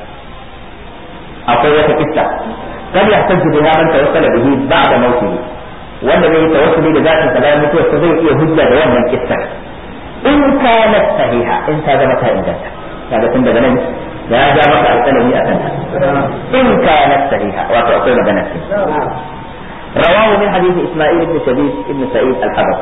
akwai wata qissa kan yahtaju biha man tawassala bihi ba'da mawtihi wanda zai yi tawassuli da zatin sa bayan mutuwarsa zai iya hujja da wannan qissa in kanat sahiha in ta zama ta inganta kaga tun daga nan ya ja maka alƙalami a kanta in kanat sahiha wato akwai magana ce رواه من حديث اسماعيل بن شبيب بن سعيد الحبس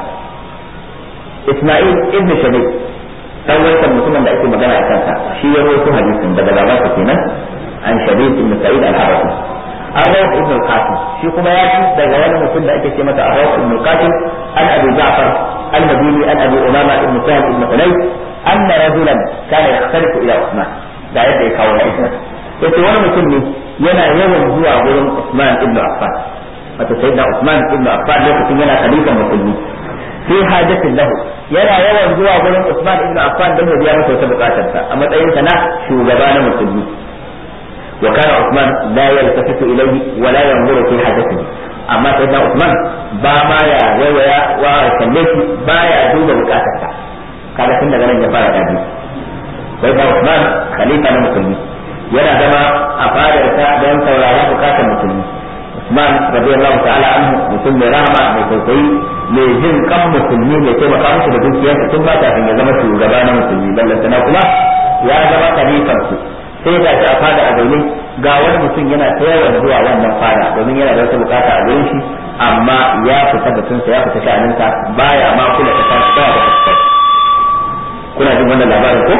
اسماعيل بن شبيب dan wancan mutumin da ake magana a kansa shi ya rawaito hadisin daga babansa kenan an shabib ibn sa'id al-harafi arwah ibn al-qasim shi kuma ya ci daga wani mutum da ake ce masa arwah ibn al-qasim an abi ja'far al-madini an abi umama ibn sa'id ibn hunayf anna rajulan kana yakhtalifu ila usman da yadda ya kawo hadisin yace wani mutum ne yana yawan zuwa gurin usman ibn affan wato sayyidina usman ibn affan lokacin yana khalifan musulmi fi hajatin lahu yana yawan zuwa gurin Usman ibn Affan don ya biya masa wata bukatarsa a matsayin sa na shugaba na musulmi wa kana Usman la yaltafitu ilayhi wa la yanzuru fi hajatihi amma sai da Usman ba ma ya waiwaya wa kalle shi ba ya duba bukatarsa kaga tun daga nan ya fara dabi sai da Usman khalifa na musulmi yana zama a fadarsa don saurara bukatar musulmi Usman radiyallahu ta'ala anhu mutum mai rahama mai tausayi mai jin kan musulmi mai taimaka musu da dukiyarsa tun ba kafin ya zama shugaba na musulmi ballantana kuma ya zama khalifar su sai ga shi a fada a zaune ga wani mutum yana ta yawan zuwa wannan fada domin yana da wata bukata a gurin shi amma ya fita batunsa ya fita sha'aninsa baya ma kula ta tashi ba da fuskar kuna jin wannan labarin ko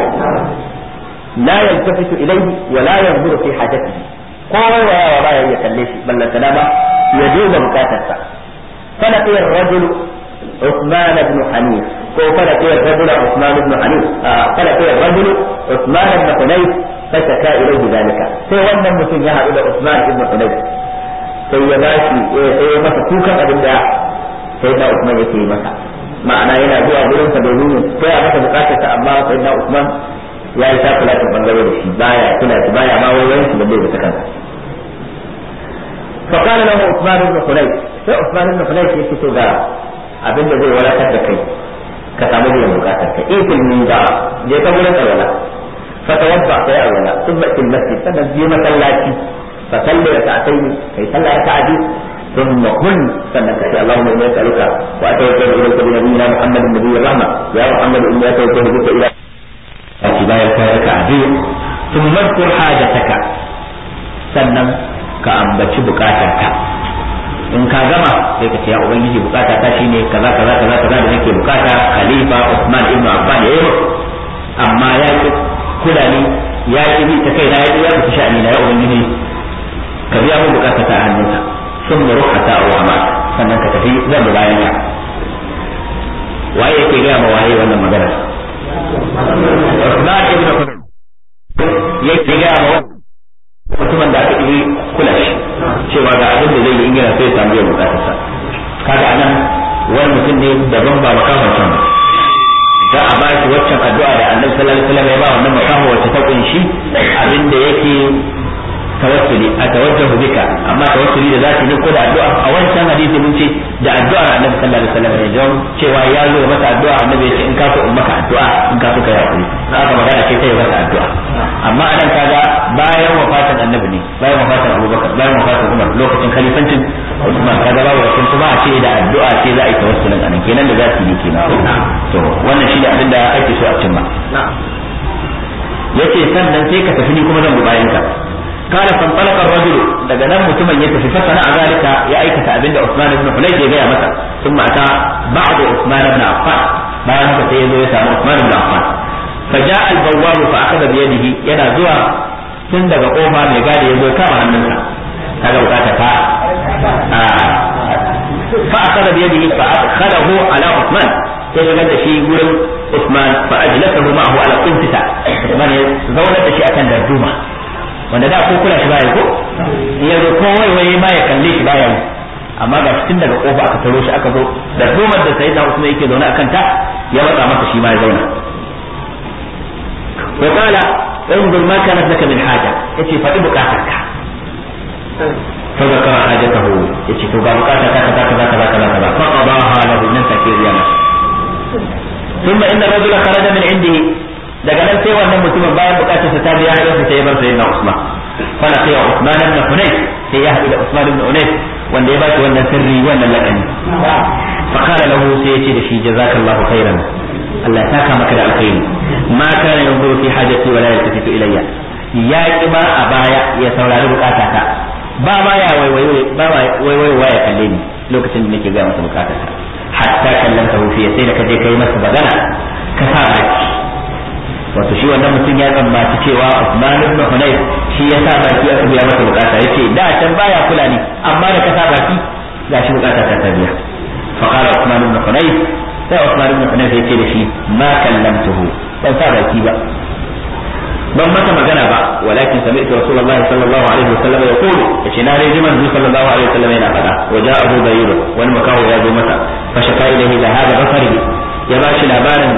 la yaltafitu ilayhi wa la yanzuru fi hajatihi kowa ya baya ya kalle shi ballantana ba ya duba bukatarsa فلقي الرجل عثمان بن حنيف فلقي الرجل عثمان بن حنيف آه فلقي الرجل عثمان بن حنيف فشكا اليه ذلك sai wannan mutum ya haɗu da Usman ibn Hunayf sai ya bashi sai ya masa kukan abin da sai da Usman yake yi masa ma'ana yana zuwa gurin sa domin sai ya masa bukatar sa amma sai da Usman ya yi takula ta bangare da shi baya kula shi baya ma wayoyin shi balle da kansa فقال له عثمان بن حنيف sai Usman ibn Hunayf yake to ga abin da zai wadatar da kai ka samu biyan bukatar ka ifil min da je ka gurin alwala fa tawadda sai alwala thumma fil masjid sannan je masallaci fa salli rak'atayn kai sallah rak'ati thumma kun sannan ka ce Allahumma inni as'aluka wa atawakkalu ilayka bi nabiyyina Muhammadin nabiyyir rahma ya Muhammad inni atawakkalu bika ila Ati bayan ka rak'ati thumma dhkur hajataka sannan ka ambaci bukatarka in ka gama sai ka ce ya ubangiji bukata ta shine kaza kaza kaza kaza da nake bukata khalifa Usman ibn Affan ya yi amma ya ki kula ni ya ki bi ta kai na ya ya fita sha'ani na ya ubangiji ka biya mun bukata ta hannunka sun mu ruhata a wa sannan ka tafi zan bi bayan ka waye yake ga ma waye wannan magana Usman ibn Affan yake ga ma mutumin da aka yi kula shi cewa ga abin da zai yi ingila sai ya samu yin bukatarsa kaga anan wani mutum ne daban ba makaman can ba za a ba shi waccan addu'a da annabi sallallahu alaihi wasallam ya ba wannan makaho wacce ta kunshi abin da yake tawassuli a tawajjahu bika amma tawassuli da zaki ne ko da addu'a a wancan hadisi mun ce da addu'ar annabi sallallahu alaihi wasallam ne don cewa ya zo masa addu'a annabi ya ce in ka so in maka addu'a in ka so ka yi hakuri haka magana ce sai ya masa addu'a amma anan kaga bayan wafatin annabi ne bayan wafatin abubakar bayan wafatin umar lokacin khalifancin usman kaga babu wasu kuma a ce da addu'a ce za a yi tawassulin anan kenan da zaki ne kenan to wannan shi da abin da ake so a cimma yace sannan sai ka tafi ni kuma zan bi bayan ka قال فانطلق الرجل daga nan mutumin ya tafi fasana a zalika ya aikata abinda Usman ibn Hunayf ya gaya masa ثم اتى بعد عثمان بن عفان bayan haka sai ya zo ya samu Usman ibn Affan فجاء البواب فاخذ بيده yana zuwa tun daga kofa mai gadi ya zo kama hannunsa kaga bukata ta فأخذ بيده فأدخله على عثمان يشغل شيء يقول عثمان فأجلسه معه على القنفسة عثمان زولت شيء أكن دردومة wanda da ko kula shi baya ko ya zo ko wai wai ma ya kalle shi baya yi amma ga tun daga kofa aka taro shi aka zo da domar da sayyidina Usman yake zaune akan ta ya matsa masa shi ma ya zauna wa qala انظر ما كانت لك من حاجة يتي فدي بكاتك فذكر حاجته يتي تو بكاتك كذا كذا كذا كذا كذا فقضاها له من تكير يا ثم إن الرجل خرج من عنده daga nan sai wannan mutumin bayan bukatar sa ta biya ya fita ya bar sayyidina Usman fala sai Usman ibn Hunayf sai ya haɗu da Usman ibn Hunayf wanda ya baki wannan sirri wannan lakani fa qala lahu sai ya ce da shi jazakallahu khairan Allah ya saka maka da alkhairi ma kana yanzuru fi hajati wala yaltafitu ilayya ya ki ma a baya ya saurari bukatata ba ma ya waiwayo ba ma waiwayo ya kalle ni lokacin da nake ga masa bukatata hatta kallanta fi sai da kaje kai masa magana ka sa baki wato shi wannan mutum ya tsammaci cewa Usman ibn Hunayf shi ya sa baki aka biya masa bukata yace da can baya kula ni amma da ka sa baki gashi bukata ta ta biya fa qala Usman ibn Hunayf sai Usman ibn Hunayf yace da shi ma kallamtuhu ban sa baki ba ban masa magana ba walakin sami'tu rasulullahi sallallahu alaihi wasallam yaqulu yace na dai manzo sallallahu alaihi wasallam yana fada wa ja'a Abu Bayyid wani makawo ya zo masa fa shaka ilayhi da hada basari ya bashi labarin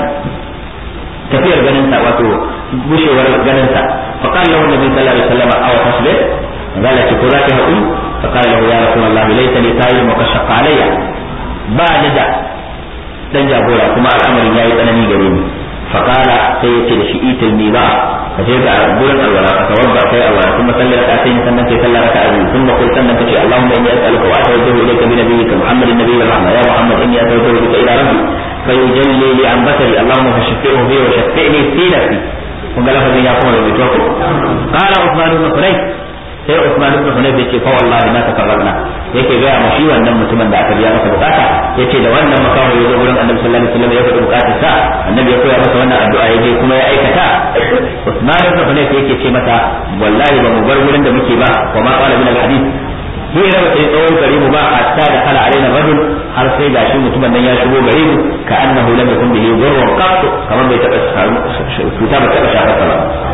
tafiyar ganin sa wato bushewar ganin sa fa qala lahu nabi sallallahu alaihi wasallam aw tasbih qala ki kura ta haƙuri fa qala lahu ya rasulullah laysa li tayyib wa kashqa alayya ba ni da dan jagora kuma al'amarin yayi tsanani gare ni fa qala sai yace da shi itil mi ba ka je ga gurin alwala ka tawadda kai alwala kuma sallar ka sai sannan kai sallar ka azu kuma kai sannan kace allahumma inni as'aluka wa atawajjahu ilayka bi nabiyyika muhammadin nabiyyi rahma ya muhammad inni atawajjahu bika ila rabbi فيجلي لي عن بصري اللهم فشفئه بي وشفئني في نفسي kun ga lafazin ya kuma rubuto ko qala usman ibn hunayf sai usman ibn hunayf yace fa wallahi ma takarrabna yake ga mu shi wannan mutumin da aka biya masa bukata yace da wannan makawo ya zo gurin annabi sallallahu alaihi wasallam ya faɗi bukatar sa annabi ya koya masa wannan addu'a ya je kuma ya aikata usman ibn hunayf yake ce mata wallahi ba mu bar gurin da muke ba wa ma qala min al-hadith hira ba sai tsawon gare mu ba hatta da kala alaina rajul har sai gashi mutumin nan ya shigo gare mu ka annahu lam yakun bihi dhurrun qat kamar bai taba cuta ba taba shafa ba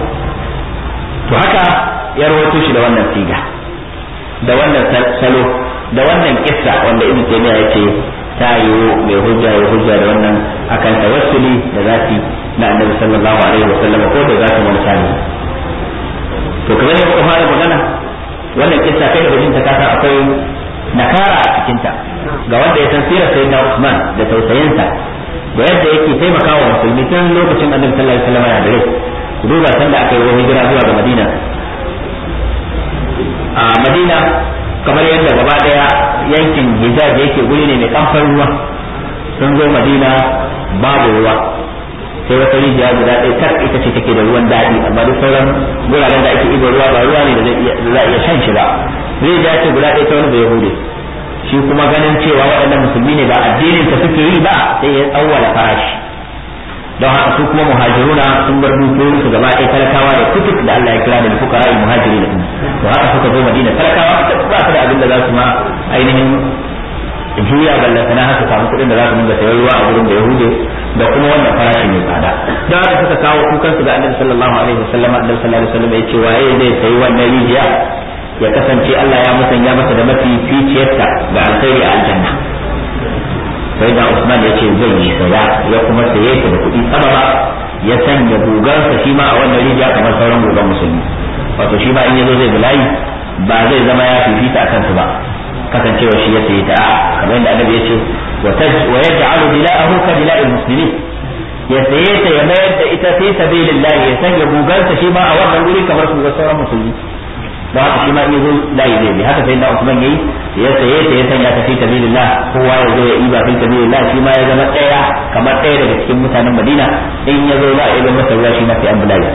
to haka ya rawaito shi da wannan siga da wannan salo da wannan kissa wanda ibnu taymiya yace ta yiwu mai hujja ya hujja da wannan akan tawassuli da zati na annabi sallallahu alaihi wasallam ko da zati wani sani to kamar yadda muka fara magana wannan kissa kai da jinta kasa akwai nakara a cikinta ga wanda ya san sirar sayyidina Usman da tausayinsa da yadda yake taimakawa musulmi tun lokacin annabi sallallahu alaihi wasallam yana da rai ku duba san da aka yi hijira zuwa ga Madina a Madina kamar yadda gaba daya yankin Hijaz yake guri ne mai kamfar ruwa sun zo Madina babu ruwa sai wata rijiya guda ɗaya tak ita ce take da ruwan daɗi amma duk sauran guraren da ake ibo ruwa ba ruwa ne da za a iya shan shi ba rijiya ce guda ɗaya ta wani bai hude shi kuma ganin cewa waɗannan musulmi ne ba addinin ta suke yi ba sai ya tsawwala farashi don haka su kuma muhajiruna sun bar dukiyoyin su gaba ɗaya talakawa da kutuk da Allah ya kira da fukara muhajiri da to haka suka zo Madina talakawa ba su da abin da za su ma ainihin juya ballantana haka samu kuɗin da za su dinga sayar ruwa a gurin da Yahudi da kuma wannan farashin mai tsada don haka suka kawo kukan su ga Annabi sallallahu alaihi wasallam Annabi sallallahu alaihi wasallam ya ce waye zai sayi wannan rijiya ya kasance Allah ya musanya masa da mafi ficiyarta ga alkhairi a aljanna sai da Usman ya ce zai yi saya ya kuma saye ta da kuɗi sama ba ya sanya gugansa shi ma a wannan rijiya kamar sauran gugan musulmi wato shi ma in yazo zai bulayi ba zai zama ya fifita a kansu ba kasancewa shi ya sayi ta kamar yadda annabi ya ce wa yaj'alu dila'ahu ka dila'il muslimin ya saye ta ya mayar da ita fi sabilillah ya sanya gugansa shi ma a wannan guri kamar su ga sauran musulmi da haka shi ma in yazo layi zai bi haka sai da Usman yayi ya saye ta ya sanya ta fi sabilillah kowa ya zo ya iba fi sabilillah shi ma ya zama ɗaya kamar ɗaya daga cikin mutanen Madina in ya zo za a iba masa ruwa shi ma sai an bulayi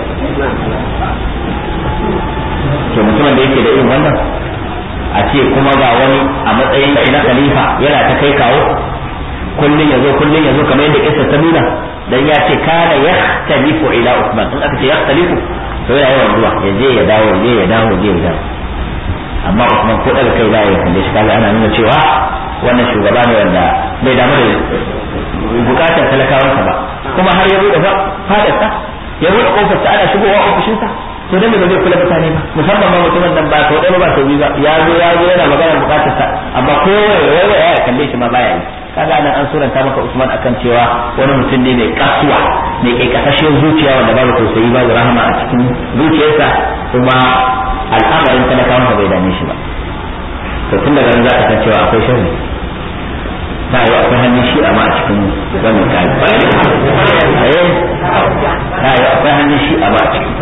to mutumin da yake da irin wannan a ce kuma ga wani a matsayin shi na khalifa yana ta kai kawo kullun ya zo kullun ya zo kamar yadda kissa ta nuna dan ya ce kana yahtalifu ila Usman in aka ce yahtalifu to yana yawan zuwa ya je ya dawo ya je ya dawo ya je ya dawo amma Usman ko daga kai za ya kalle shi kaga ana nuna cewa wannan shugaba ne wanda bai damu da bukatar talakawansa ba kuma har ya buɗe fadarsa ya buɗe kofarsa ana shigowa ofishinsa to dan ba zai kula mutane ba musamman ma mutumin nan ba sau ɗaya ba sau biyu ba ya zo ya zo yana magana bukatarsa amma ko ya ya kalle shi ma baya yi kaga nan an suranta maka Usman akan cewa wani mutum ne mai kasuwa mai kai kasashen zuciya wanda babu tausayi babu rahama a cikin zuciyarsa kuma al'amarin talakawan bai dame shi ba to tun daga nan za ka san cewa akwai sharri ta yi akwai hannun shi amma a cikin wannan kayan eh ta yi akwai hannun shi amma a cikin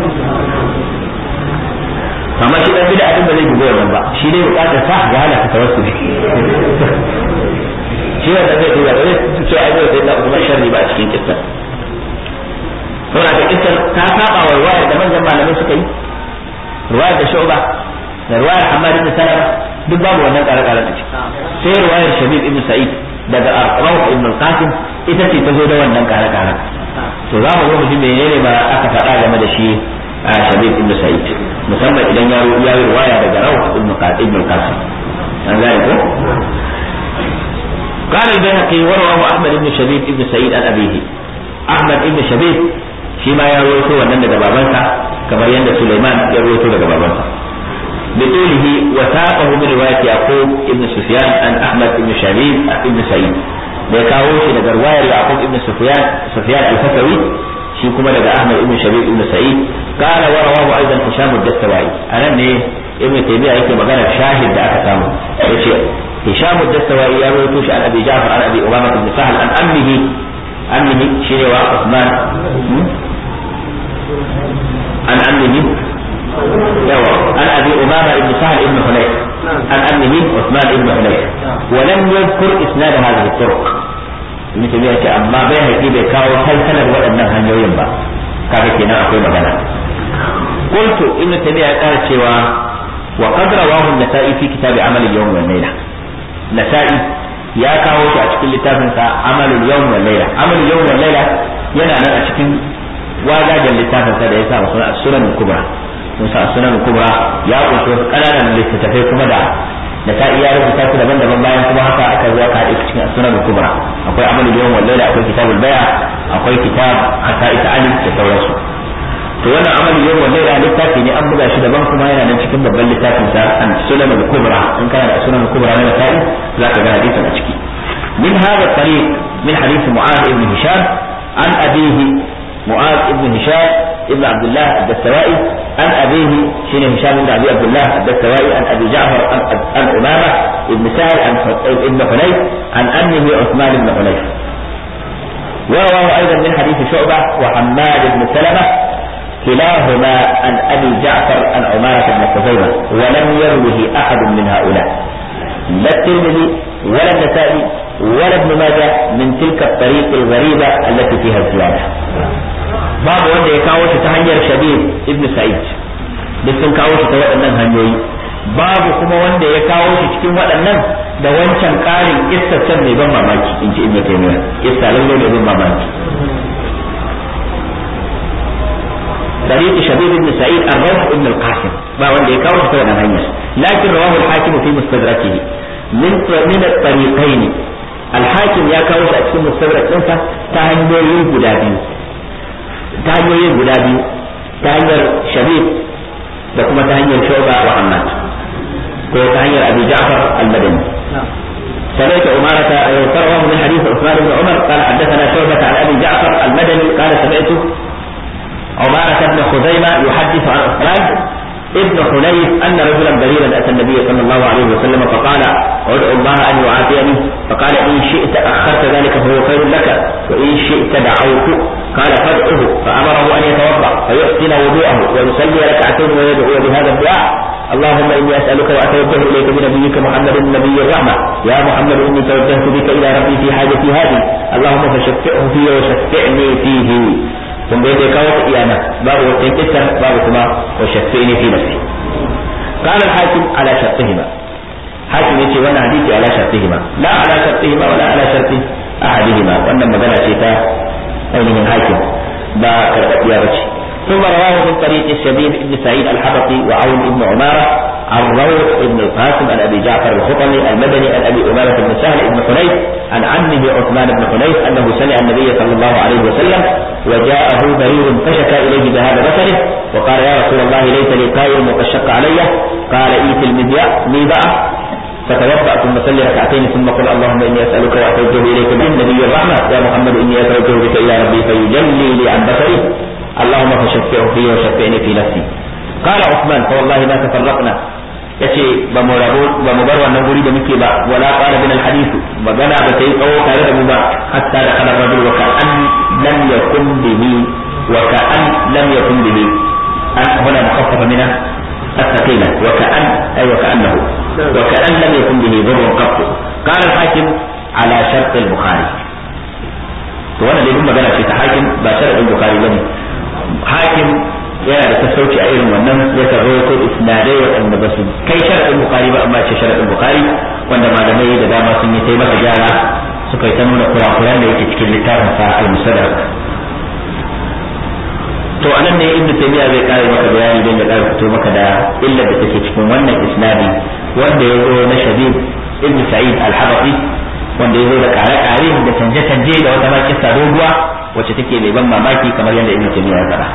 amma shi dan bida abin da zai bugo wannan ba shi dai bukatar sa ya halaka tawassuli shi wanda zai duba da zai ce ai zai da kuma sharri ba a cikin kissa saboda ka kissa ta saba wa ruwayar da manyan malamai suka yi ruwayar da shu'ba da ruwayar Ahmad ibn Salama duk babu wannan kare-karen a ciki sai ruwayar Shabib ibn Sa'id daga Rawh ibn Qasim ita ce ta zo da wannan kare-karen to za mu zo mu ji menene ba aka faɗa game da shi a Shabib ibn Sa'id musamman idan ya yi ruwaya daga Rawh ibn Qasim an gane ko قال البيهقي ورواه احمد بن شبيب بن سعيد عن ابيه احمد بن شبيب فيما يروي wannan daga babansa kamar yadda Sulaiman ya rawaito daga babansa بطوله وثاقه من رواية يعقوب بن سفيان عن أحمد بن شبيب بن سعيد da kawo shi daga ruwayar Yaqub ibn Sufyan Sufyan al-Fakawi shi kuma daga Ahmad ibn Shabib ibn Sa'id qala wa rawahu aidan Hisham ad-Dastawai anan ne Ibn Taymiyyah yake magana shahid da aka samu yace هشام الدستوائي يروي توش عن ابي جعفر عن ابي امامه بن سهل عن امه امه شيري وعثمان عن امه عن ابي امامه بن سهل بن حنيف عن امه عثمان بن حنيف ولم يذكر اسناد هذه الطرق ابن تيميه ce amma bai haƙi bai kawo salsalar waɗannan hanyoyin ba kaga kenan akwai magana قلت ابن تيميه ya ƙara cewa وقد رواه النسائي في كتاب عمل اليوم والليله nasa'i ya kawo shi a cikin littafin sa amalul yawm wal layla amalul yawm wal layla yana nan a cikin wagajen littafin sa da ya sa sunan sunan kubra mun sa sunan kubra ya kunshi wasu kananan littattafai kuma da nasa'i ya rubuta su daban-daban bayan kuma haka aka zo aka haɗe cikin sunan kubra akwai amalul yawm wal layla akwai kitabul baya akwai kitab hasa'is ali da sauransu to wannan amalin yau wanda da littafi ne an buga shi daban kuma yana nan cikin babban littafin sa an sunan al-kubra in kana da sunan al-kubra na nasa'i za ka ga hadisin a ciki min hada tariq min hadith mu'adh ibn hisham an abihi mu'adh ibn hisham ibn abdullah ad-dastawai an abihi shine hisham ibn abi abdullah ad-dastawai an abi ja'far an umama ibn sa'id an ibn hunayf an ammihi uthman ibn hunayf ورواه ايضا من حديث شعبه وحماد بن سلمه كلاهما عن ابي جعفر عن عمارة بن خزيمة ولم يروه احد من هؤلاء لا الترمذي ولا النسائي ولا ابن ماجه من تلك الطريق الغريبة التي فيها الزيادة باب wanda ya kawo shi ta hanyar shabib ibn sa'id duk sun kawo shi ta waɗannan hanyoyi babu kuma wanda ya kawo shi cikin waɗannan da wancan ƙarin kissacen mai ban mamaki in ji ibn taymiyyah kissa lalle mai ban mamaki طريق شبيب بن سعيد الروح بن القاسم ما وندي كاوش كذا هنيا لكن رواه الحاكم في مستدركه من من الطريقين الحاكم يا كاوش أكسم مستدرك أنت تهنيين غدابي تهنيين غدابي تهنير شبيب da kuma ta hanyar shoba wa Ahmad ko ta hanyar Abi Ja'far al-Madani سمعت أمارة رواه من حديث عثمان بن عمر قال حدثنا شعبة عن أبي جعفر المدني قال سمعت عمارة بن خزيمة يحدث عن عثمان ابن حنيف أن رجلا بريرا أتى النبي صلى الله عليه وسلم فقال ادعو الله أن يعافيني فقال إن شئت أخرت ذلك فهو خير لك وإن شئت دعوت قال فادعه فأمره أن يتوضأ فيحسن وضوءه ويصلي ركعتين ويدعو بهذا الدعاء اللهم إني أسألك وأتوجه إليك بنبيك محمد النبي الرحمة يا محمد إني توجهت بك إلى ربي في حاجتي هذه اللهم فشفعه في وشفعني فيه ثم بيت كوت إيانا باب وتنكسر باب كما وشفعني في نفسي قال الحاكم على شرطهما حاكم يتي وانا حديثي على شرطهما لا على شرطهما ولا على شرط أحدهما وأن مدنا شيتا أينهم حاكم با كرتيا بشي ثم رواه من طريق الشبيب بن سعيد الحبطي وعون بن عمارة عن روح بن القاسم عن ابي جعفر الخطمي المدني عن ابي امامه بن سهل بن حنيف عن عمه عثمان بن حنيف انه سمع النبي صلى الله عليه وسلم وجاءه برير فشكى اليه بهذا بصره وقال يا رسول الله ليس لي قائل وقد شق علي قال ايت المذياع ميبأ فتوضا ثم صلي ركعتين ثم قل اللهم اني اسالك واتوجه اليك من نبي الرحمه يا محمد اني اتوجه بك الى ربي فيجلي لي عن بصري اللهم فشفعه في وشفعني في نفسي قال عثمان فوالله ما تفرقنا yace ba mu rabu ba mu bar wannan guri da muke ba wala qala min al hadith magana ba ta yi tsawo tare da mu ba hatta da kana rajul wa ka'an lam yakun bihi wa ka'an lam yakun bihi an huna mukhaffafa min الثقيلة وكأن أي وكأنه وكأن لم يكن به ضر قط قال الحاكم على شرط البخاري وانا اللي هم في حاكم بشرط البخاري بني hakim yana da sassauci a irin wannan ya karɓo ko isnadai waɗanda ba su kai sharaɗin bukari ba amma ce sharaɗin bukari wanda malamai da dama sun yi taimaka gyara suka yi ta nuna kurakuran da yake cikin littafin sa al-musaddarak to anan ne ibnu taymiya zai kare maka bayani don ya kare fito maka da illar da take cikin wannan isnadi wanda ya zo na shabib ibnu sa'id al-habafi wanda ya zo da kare-kare da canje-canje da wata ma kissa doguwa wacce take mai ban mamaki kamar yadda ibnu taymiya ya faɗa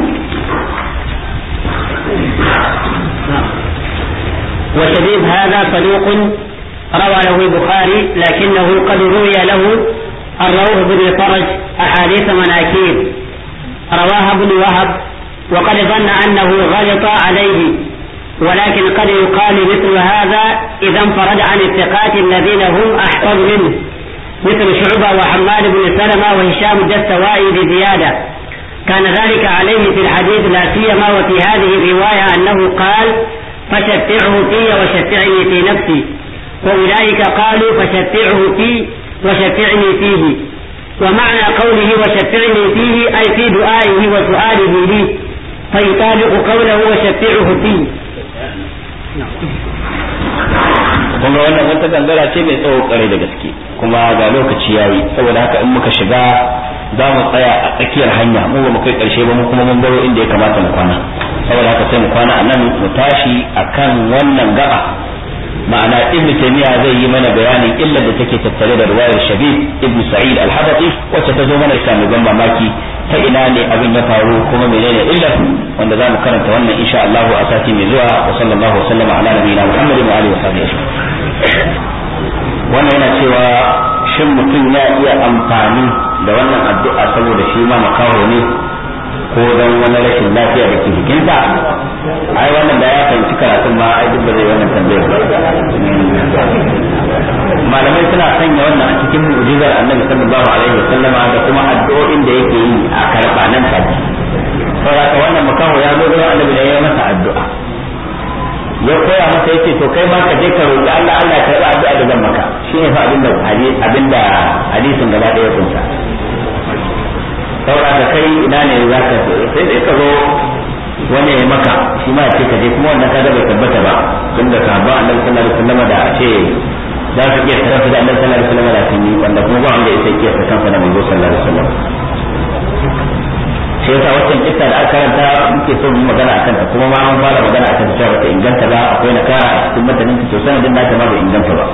وشبيب هذا صدوق روى له البخاري لكنه قد روي له الروح بن فرج أحاديث مناكير رواها ابن وهب وقد ظن أنه غلط عليه ولكن قد يقال مثل هذا إذا انفرد عن الثقات الذين هم أحفظ منه مثل شعبة وحماد بن سلمة وهشام الدستوائي بزيادة كان ذلك عليه في الحديث لا سيما وفي هذه الرواية أنه قال فشفعه في وشفعني في نفسي وأولئك قالوا فشفعه في وشفعني فيه ومعنى قوله وشفعني فيه أي في دعائه وسؤاله لي فيطابق قوله وشفعه فيه kuma wannan wata gangara ce mai tsawo kare da gaske kuma ga lokaci yayi saboda haka in muka shiga za mu tsaya a tsakiyar hanya mu ba mu kai karshe ba mu kuma mun baro inda ya kamata mu kwana saboda haka sai mu kwana a nan mu tashi akan wannan gaba ma'ana ibn taymiya zai yi mana bayanin illar da take tattare da riwayar shabib ibn sa'id al-habati wacce ta zo mana ita mai ban mamaki ta ina ne abin ya faru kuma menene illar wanda za mu karanta wannan insha Allah a sati mai zuwa wa sallallahu wa sallama ala nabiyina muhammadin wa alihi wa sahbihi wannan yana cewa shin mutum ya iya amfani da wannan addu'a saboda shi ma makaho ne ko don wani rashin lafiya da ke jikinsa ai wannan da ya fahimci karatun ma ai duk ba zai wannan tambayar malamai suna sanya wannan a cikin mu'jizar annabi sallallahu alaihi wa sallama da kuma addu'o'in da yake yi a karba nan take saboda wannan makaho ya zo da annabi da ya masa addu'a ya koya masa yace to kai ma ka je ka roki Allah Allah ya karba addu'a da zan maka shine fa abinda abinda hadisin gaba ɗaya kunsa saboda ka kai ina ne za ka sai dai ka zo wani ya maka shi ma ce ka je kuma wannan kaga bai tabbata ba tunda sahabban annabi sallallahu alaihi wasallam da a ce za su iya tarafa da annabi sallallahu alaihi wasallam da sun yi wanda kuma ba wanda ya sai kiyasa kansa da manzo sallallahu alaihi wasallam sai yasa waccan kissa da aka karanta muke so mu magana akan ta kuma ma an fara magana akan ta cewa ta inganta ba akwai na kara a cikin matanin ta to sanadin nata ma bai inganta ba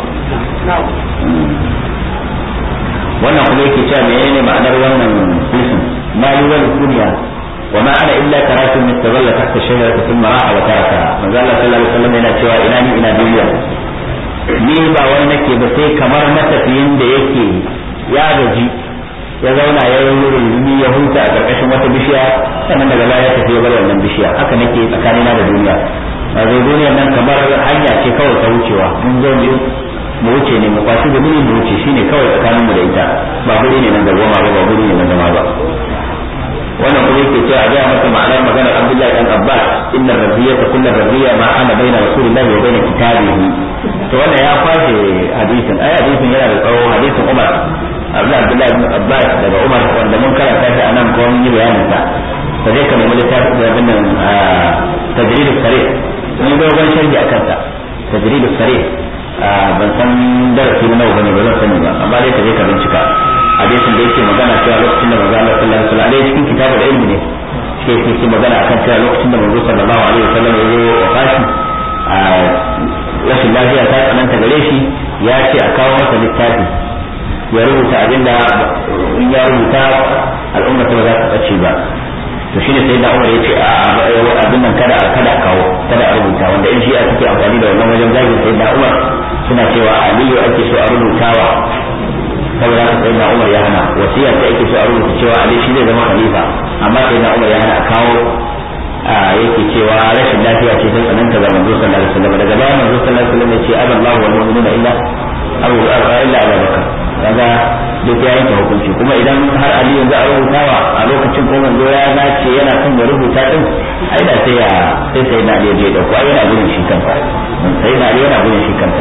wannan kuma yake cewa menene ma'anar wannan hadisin mali wal dunya wa ma ana illa karatun mustazalla tahta shajarati thumma ra'a wa taraka manzo Allah sallallahu alaihi wasallam yana cewa ina ni ina duniya ni ba wani nake ba sai kamar matafiyin da yake ya gaji ya zauna ya yi rurumi ya huta a karkashin wata bishiya sannan daga baya ya tafi ya bar wannan bishiya haka nake tsakanina da duniya a zai duniyar nan kamar hanya ce kawai ta wucewa mun zo mu mu wuce ne mu kwashi da mu wuce shine kawai tsakanin mu da ita ba guri ne nan da goma ba ba guri ne nan zama ba wannan kuma yake cewa a ga masa ma'anar maganar Abdullahi dan Abbas inna rabbiyata kullu rabbiya ma ana baina rasulillahi wa baina kitabihi to wannan ya kwashe hadisin ai hadisin yana da tsawo hadisin Umar Abdullahi ibn Abbas daga Umar wanda mun karanta shi anan ko mun yi bayanin sa fa zai kamar littafin da bin nan tajrid as-sarih mun ga wani sharhi akan sa tajrid as-sarih ban san darasi na nawa bane ba zan sani ba amma dai ka je ka bincika hadisin da yake magana cewa lokacin da manzo Allah sallallahu alaihi wasallam dai cikin kitabul ilmi ne shi yake magana akan cewa lokacin da manzo sallallahu alaihi wasallam ya zo wafashi a rashin lafiya ta tsananta gare shi ya ce a kawo masa littafi ya rubuta abin da in ya rubuta al'umma ta ba za ta ɓace ba to shine sai da Umar ya ce a abin nan kada kada a kawo kada a rubuta wanda in shi'a suke amfani da wannan wajen zagin sai da Umar suna cewa Aliyu ake so a rubutawa saboda haka sai da Umar ya hana wasiya ta ake so a rubuta cewa Ali shi zai zama khalifa amma sai da Umar ya hana a kawo yake cewa rashin lafiya ce ta tsananta ga manzo sallallahu alaihi wasallam daga baya manzo sallallahu alaihi wasallam ya ce aballahu wal mu'minuna illa abu illa Abu Bakar kaga duk ya yanke hukunci kuma idan har Ali yanzu a rubutawa a lokacin ko manzo ya nace yana son ya rubuta din ai da sai ya sai sai na Ali ya dauko ai yana gudun shi kansa sai na Ali yana gudun shi kansa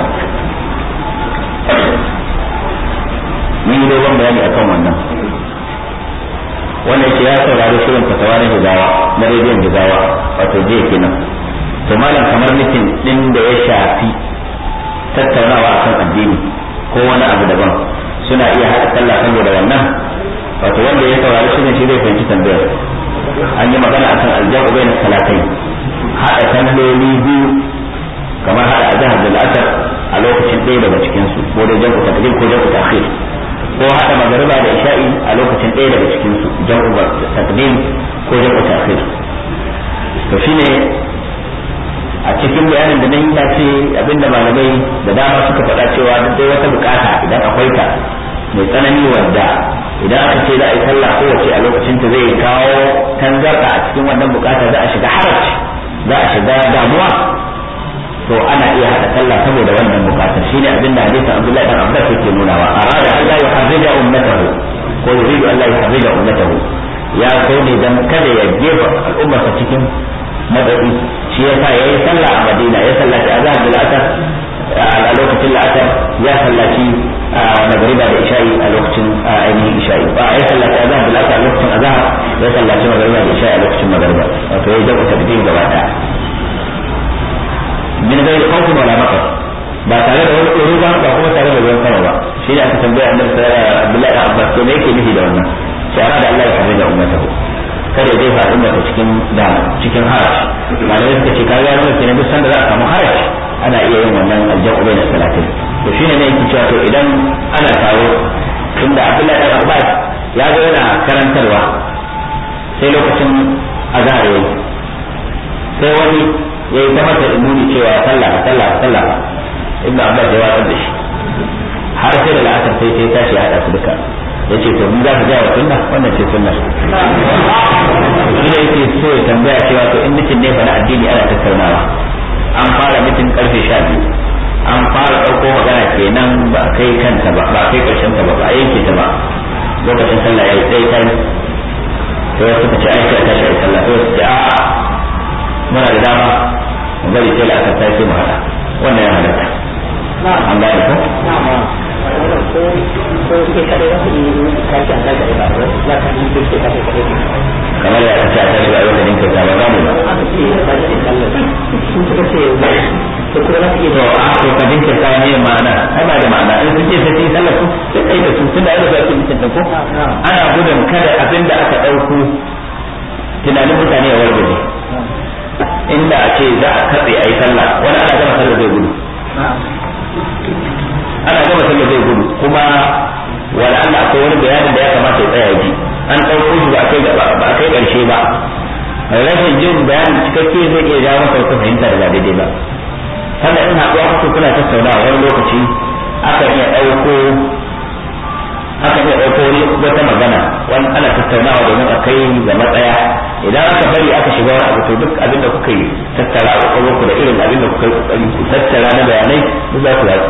mun yi dogon bayani akan wannan wannan ce ya saurari shirin fatawa na hizawa na rediyon hizawa wato jiya kenan to malam kamar mutum din da ya shafi tattaunawa akan addini ko wani abu daban suna iya haɗa sallah saboda wannan wato wanda ya saurari shirin shi zai fahimci tambayar an yi magana akan aljabu bai na salatai haɗa salloli biyu kamar haɗa azhar da al'asar a lokacin ɗaya daga cikinsu ko da jam'u takdim ko jam'u ta'khir ko haɗa magariba da isha'i a lokacin ɗaya daga cikinsu jam'u takdim ko jam'u ta'khir to shine a cikin bayanin da na yi ce abinda malamai da dama suka faɗa cewa duk dai wata bukata idan akwai ta mai tsanani wadda idan aka ce za a yi sallah kowace a lokacin ta zai kawo tangarɗa a cikin wannan bukata za a shiga haraci za a shiga damuwa to ana iya haɗa sallah saboda wannan bukatar shine abin da hadisin Abdullahi dan Abbas yake nunawa arada an la yuharrija ummatahu ko yuridu an la yuharrija ummatahu ya so ne dan kada ya jefa al'ummarsa cikin madadi shi yasa yayi sallah a Madina ya sallaci azhar bil asr a lokacin la'asar ya sallaci magariba da isha'i a lokacin ainihin isha'i ba ya sallaci azhar bil asr a lokacin azhar ya sallaci magariba da isha'i a lokacin magariba wato ya jabu tabdil gaba daya min gairi khawfin wala maqar ba tare da wani tsoro ba ba kuma tare da ruwan sama ba shi ne aka tambaya annabi sallallahu Abdullahi da Abbas to me yake nufi da wannan shara da Allah ya kare da ummatahu kada ya jefa al'umma ta cikin da cikin haraji malamai suka ce kaga yana kenan duk sanda za a samu haraji ana iya yin wannan aljabu bai na salatin to shine ne yake cewa to idan ana taro tunda Abdullahi da Abbas ya ga yana karantarwa sai lokacin azhar yayi sai wani ya yi ta masa imuni cewa sallah sallah sallah ibnu abbas ya watsar da shi har sai da la'asar sai sai tashi ya hada su duka ya ce to mun za ka ja wa sunna wannan ce sunna shi ne yake so ya tambaya cewa to in mutum ne fa na addini ana tattaunawa an fara mutum karfe sha biyu an fara ɗauko magana kenan ba a kai kanta ba ba a kai ƙarshen ta ba ba a yanke ta ba lokacin sallah ya yi tsaye kai to wasu ka ce ai sai a tashi a yi sallah to wasu ce a'a muna da dama mu bari sai aka sai sai mu hada wannan ya halatta an gane ko kamar ya kace a tashi ba yau da ninka ta ba za mu ba to a to ka dinka ta ne ma'ana ai ba da ma'ana in sun ce sai sun sallah su sai kai da su tunda ai da za su mutunta ko ana gudun kada abinda aka dauko tunanin mutane ya wargaje inda a ce za a katse a yi sallah wani ana gama sallah zai gudu ana gama sallah zai gudu kuma wala Allah akwai wani bayanin da ya kamata ya tsaya ji an ɗauko shi ba a kai ba a kai ƙarshe ba rashin jin bayanin cikakke zai iya jawo masa wata fahimta da ba daidai ba sannan in haɗuwa kuka kuna tattaunawa wani lokaci akan iya ɗauko aka iya ɗauko wata magana wani ana tattaunawa domin a kai ga matsaya idan aka bari aka shiga wani abu to duk abin da kuka yi tattara a ku da irin abin da kuka yi ku tattara na bayanai duk za ku yatsu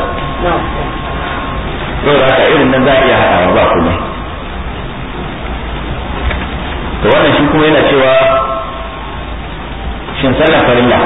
yau da irin nan za a iya haɗawa ba kuma to wannan shi kuma yana cewa shin sallar farilla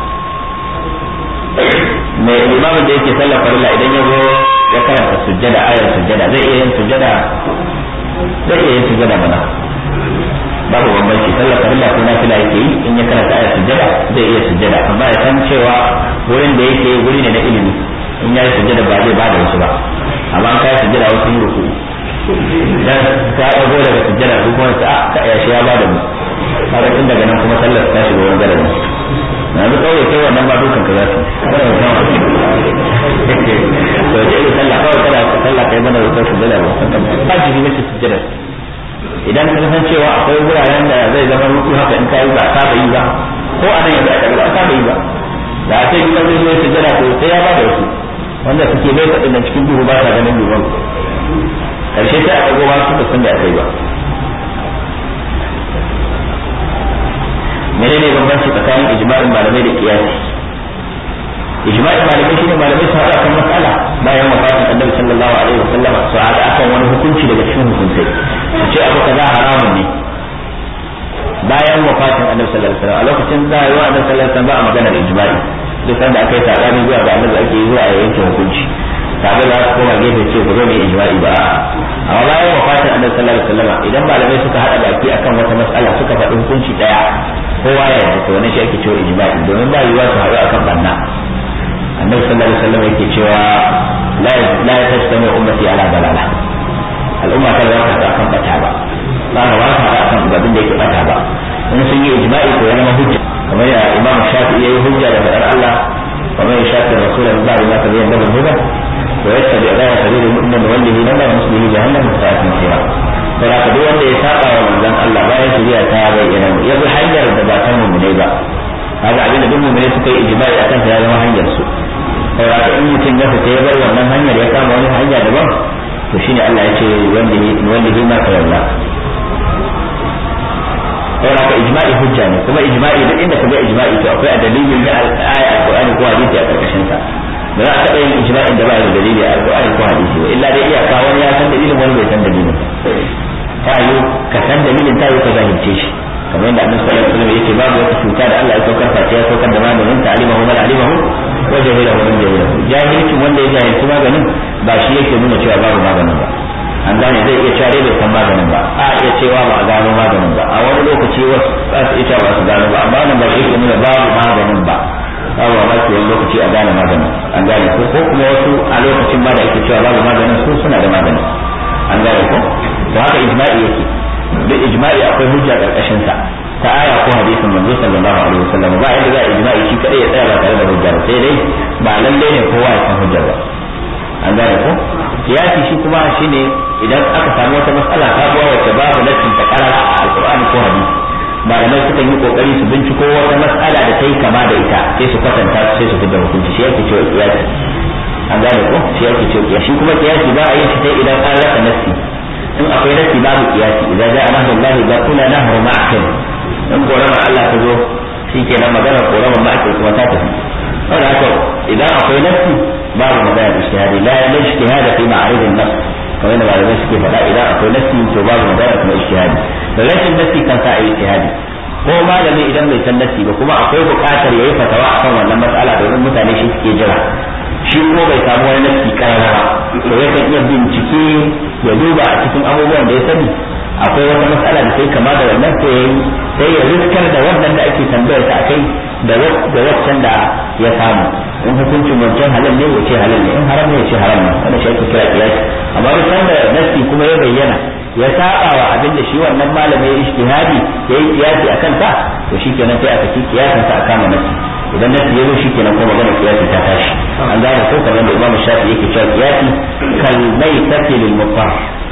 mai limamin da yake sallar farilla idan ya zo ya karanta sujjada ayar sujjada zai iya yin sujjada zai iya yin sujjada mana babu bambanci sallar farilla ko nafila yake yi in ya karanta ayar sujjada zai iya sujjada amma ya san cewa wurin da yake wuri ne na ilimi in ya yi sujjada ba zai ba da wasu ba amma an kai sujjada wasu yi ruku dan ka dago daga sujjada ko kuma ta ka ya shi ya ba da mu kaga tun daga nan kuma sallar ta shiga wani garin yanzu kawai kai wannan ba dukan ka za su kada ka kawo to je yi sallah kawai kada ka sallah kai mana wata sujjada ba ba ji ne sujjada idan ka san cewa akwai wuraren da zai zama mutu haka in kai ba a saba yi ba ko a nan yanzu a ba a saba yi ba da a sai gidan zai zo sujjada to sai ya ba da wasu wanda suke bai faɗin da cikin duhu ba sa ganin duban karshe sai a ɗago ba su da san da aka yi ba menene bambanci tsakanin ijma'in malamai da kiyasi ijma'in malamai shine malamai su haɗa kan matsala bayan wafatin annabi sallallahu alaihi wa sallama su haɗa akan wani hukunci daga cikin hukuncai su ce abu kaza haramun ne bayan wafatin annabi sallallahu alaihi wa sallam a lokacin da yi wa annabi sallallahu alaihi wa sallam ba a maganar ijma'i duk sanda aka yi sabani zuwa ga annabi ake zuwa a yanke hukunci sabe za su koma gefe ce ku zo mai ijma'i ba amma bayan wafatin annabi sallallahu alaihi wasallam idan malamai suka hada baki akan wata mas'ala suka faɗi hukunci daya kowa ya yarda to wannan shi ake cewa ijma'i domin ba yiwuwa su haɗu akan banna annabi sallallahu alaihi wasallam yake cewa la la tajtami ummati ala dalala al'umma ta za ta akan bata ba ba ka ba ta akan abin da yake bata ba in sun yi ijma'i ko ya zama hujja kamar ya imam shafi'i yayi hujja da fadar Allah ومن يشاك الرسول من بعد ما تبين له الهدى ويتبع غير سبيل المؤمن نوله لما نصله جهنم وساءت مصيرا فلا duk wanda ya saba wa manzon Allah bayan shari'a ta bayyana ya bi hanyar da ba ta mu'mine ba kaga abin da duk mu'mine suka yi ijma'i akan ya zama hanyar su saboda in mutum ya fita ya bar wannan hanyar ya kama wani hanya daban to shine Allah ya ce wanda wanda ma ka yarda saboda ka ijma'i hujja ne kuma ijma'i duk inda ka ga ijma'i to akwai a dalilin da aya alqur'ani ko hadisi a karkashin sa ba za a taɓa yin ijma'in da ba da dalili a alqur'ani ko hadisi ba illa dai iyaka wani ya san dalilin wani bai san dalilin ta yi ka san dalilin ta yi ka zahirce shi kamar yadda annabi sallallahu alaihi wasallam yake babu wata cuta da Allah ya saukar face ya saukar da maganin ta alimahu man alimahu wa jahilahu man jahilahu jahilcin wanda ya jahilci maganin ba shi yake nuna cewa babu maganin ba an gane zai iya cewa bai san maganin ba a iya cewa ba a gano maganin ba a wani lokaci wasu za su iya ba su gano ba amma nan ba yake nuna babu maganin ba babu ma ke wani lokaci a gane maganin an gane ko ko kuma wasu a lokacin ba da ake cewa babu maganin su suna da maganin an gane ko to haka ijma'i yake duk ijma'i akwai hujja karkashin sa ta aya ko hadisin manzo sallallahu alaihi wasallam ba inda za a ijma'i shi kadai ya tsaya ba tare da hujja sai dai ba lalle ne kowa ya san hujjar ba an gane ko kiyasi shi kuma shine idan aka samu wata matsala ta zuwa wacce babu nassin ta karara a alqur'ani ko hadisi malamai suka yi kokari su binciko wata matsala da ta yi kama da ita sai su kwatanta sai su fitar hukunci shi yake cewa kiyasi an gane ko shi yake cewa kiyasi kuma kiyasi ba a yin shi sai idan an rasa nassi in akwai nassi babu kiyasi idan ja'a nahrullahi ba kula nahru ma'akin in korama Allah ta zo shi kenan magana korama ma'akin kuma ta tafi saboda haka idan akwai nassi babu magana ijtihadi la la ijtihada fi ma'arid an-nass kamar da malamai suke faɗa idan akwai nassi to babu magana kuma ijtihadi da rashin nassi kan sa ayi ijtihadi ko malami idan bai san nassi ba kuma akwai buƙatar yayi fatawa akan wannan mas'ala domin mutane shi suke jira shi ko bai samu wani nassi karara ba to yakan iya bincike ya duba a cikin abubuwan da ya sani akwai wata matsala da sai kama da wannan sai yayi sai ya riskar da wannan da ake tambayar ta akai da da waccan da ya samu in hukuncin wancan halal ne wace halal ne in haram ne wace haram ne wannan shi ake kira kiyasi amma duk sanda nasi kuma ya bayyana ya saba wa abin da shi wannan malami ya ijtihadi ya yi kiyasi akan ta to shikenan sai aka ci kiyasin sa a kama nasi idan nasi ya zo shikenan kuma magana kiyasi ta tashi an gane ko kamar da Imam Shafi yake cewa kiyasi kal maitati lil mutar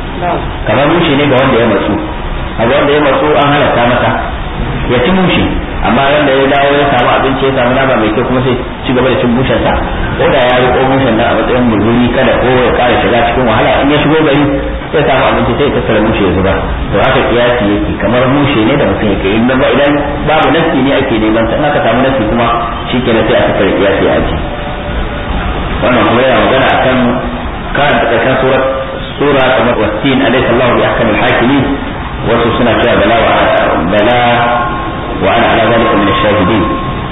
kamar mushi ne ga wanda ya matsu a wanda ya matsu an halatta masa ya ci mushi amma wanda ya dawo ya samu abinci ya samu nama mai kyau kuma sai ci gaba da cin mushen sa ko da ya riko mushen nan a matsayin mulmuli kada ko ya kara shiga cikin wahala in ya shigo gari sai samu abinci sai ya tattara mushe ya zuba to haka kiyasi yake kamar mushe ne da mutum yake in ba idan babu nasi ne ake neman sa in aka samu nasi kuma shikenan sai a tattara kiyasi a ji wannan kuma yana magana akan karanta karshen surat sura kamar wasin alaysa Allahu bi ahkamil hakimin wasu suna cewa bala wa bala wa ana ala zalika min ash-shahidin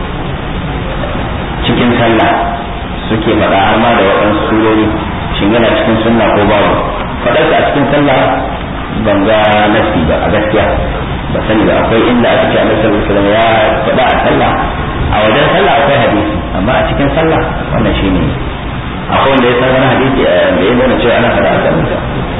cikin sallah suke faɗa har ma da waɗansu surori shin yana cikin sunna ko babu faɗarsa a cikin sallah ban ga nasi ba a gaskiya ba sani ba akwai inda aka ce annabi sallallahu alaihi wasallam ya faɗa a sallah a wajen sallah akwai hadisi amma a cikin sallah wannan shine akwai wanda ya san wani hadisi da ya nuna cewa ana faɗa a sallah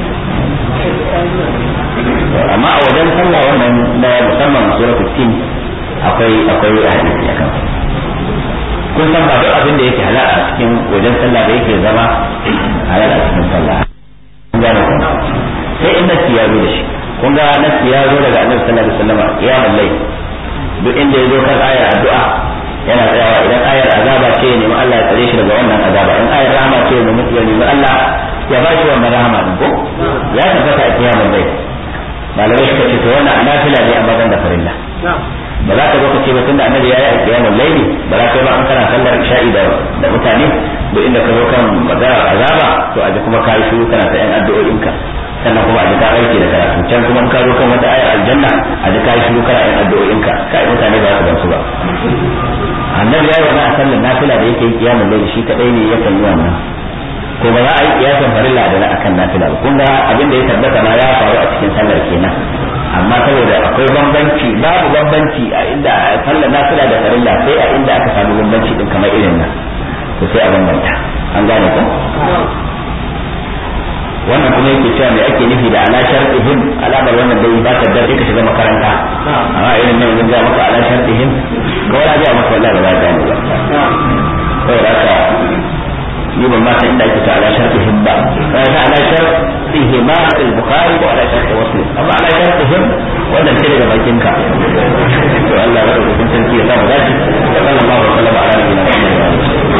amma a wajen sallah wannan na musamman suratul tin akwai akwai hadisi akan kun san ba duk abin da yake halal a cikin wajen sallah da yake zama halal a cikin sallah kun gane ku sai in nasi ya zo da shi kun ga nasi ya zo daga annabi sallallahu alaihi wasallam ya mallai duk inda ya zo kan ayar addu'a yana tsayawa idan ayar azaba ce ya nemi Allah ya tsare shi daga wannan azaba in ayar rahama ce ya nemi ya nemi Allah ya ba shi wannan rahama din ko ya tabbata a kiyamar bai malamai suka ce to wannan anafila ne amma ban da farilla ba za ka zo ka ce ba tunda annabi ya yi alƙiyamul laili ba za ka yi ba an kana sallar isha'i da da mutane duk inda ka zo kan magana azaba to a ji kuma ka yi shiru kana ta yan addu'o'inka sannan kuma a ji ka aiki da karatu can kuma ka zo kan wata ayar aljanna a ji ka yi shiru kana yan addu'o'inka kai mutane ba su gamsu ba annabi ya yi wannan a sallar nafila da yake yi kiyamul laili shi kadai ne yakan yi wannan ko ba za a yi kiyasan farilla da na akan nafila ba kun ga abin da ya tabbata ma ya faru a cikin sallar kenan amma saboda akwai bambanci babu bambanci a inda sallar nafila da farilla sai a inda aka samu bambanci din kamar irin nan to sai a bambanta an gane ko wannan kuma yake cewa me ake nufi da ala shartihim alamar wannan dai ba ta da ka shiga makaranta amma irin nan mun ga maka ala shartihim ko wala ga maka wallahi ba za ka gane ba saboda haka ni ban ma san inda ake ta ala shartihim ba sai ala shartihim ma al-bukhari wa ala shartih muslim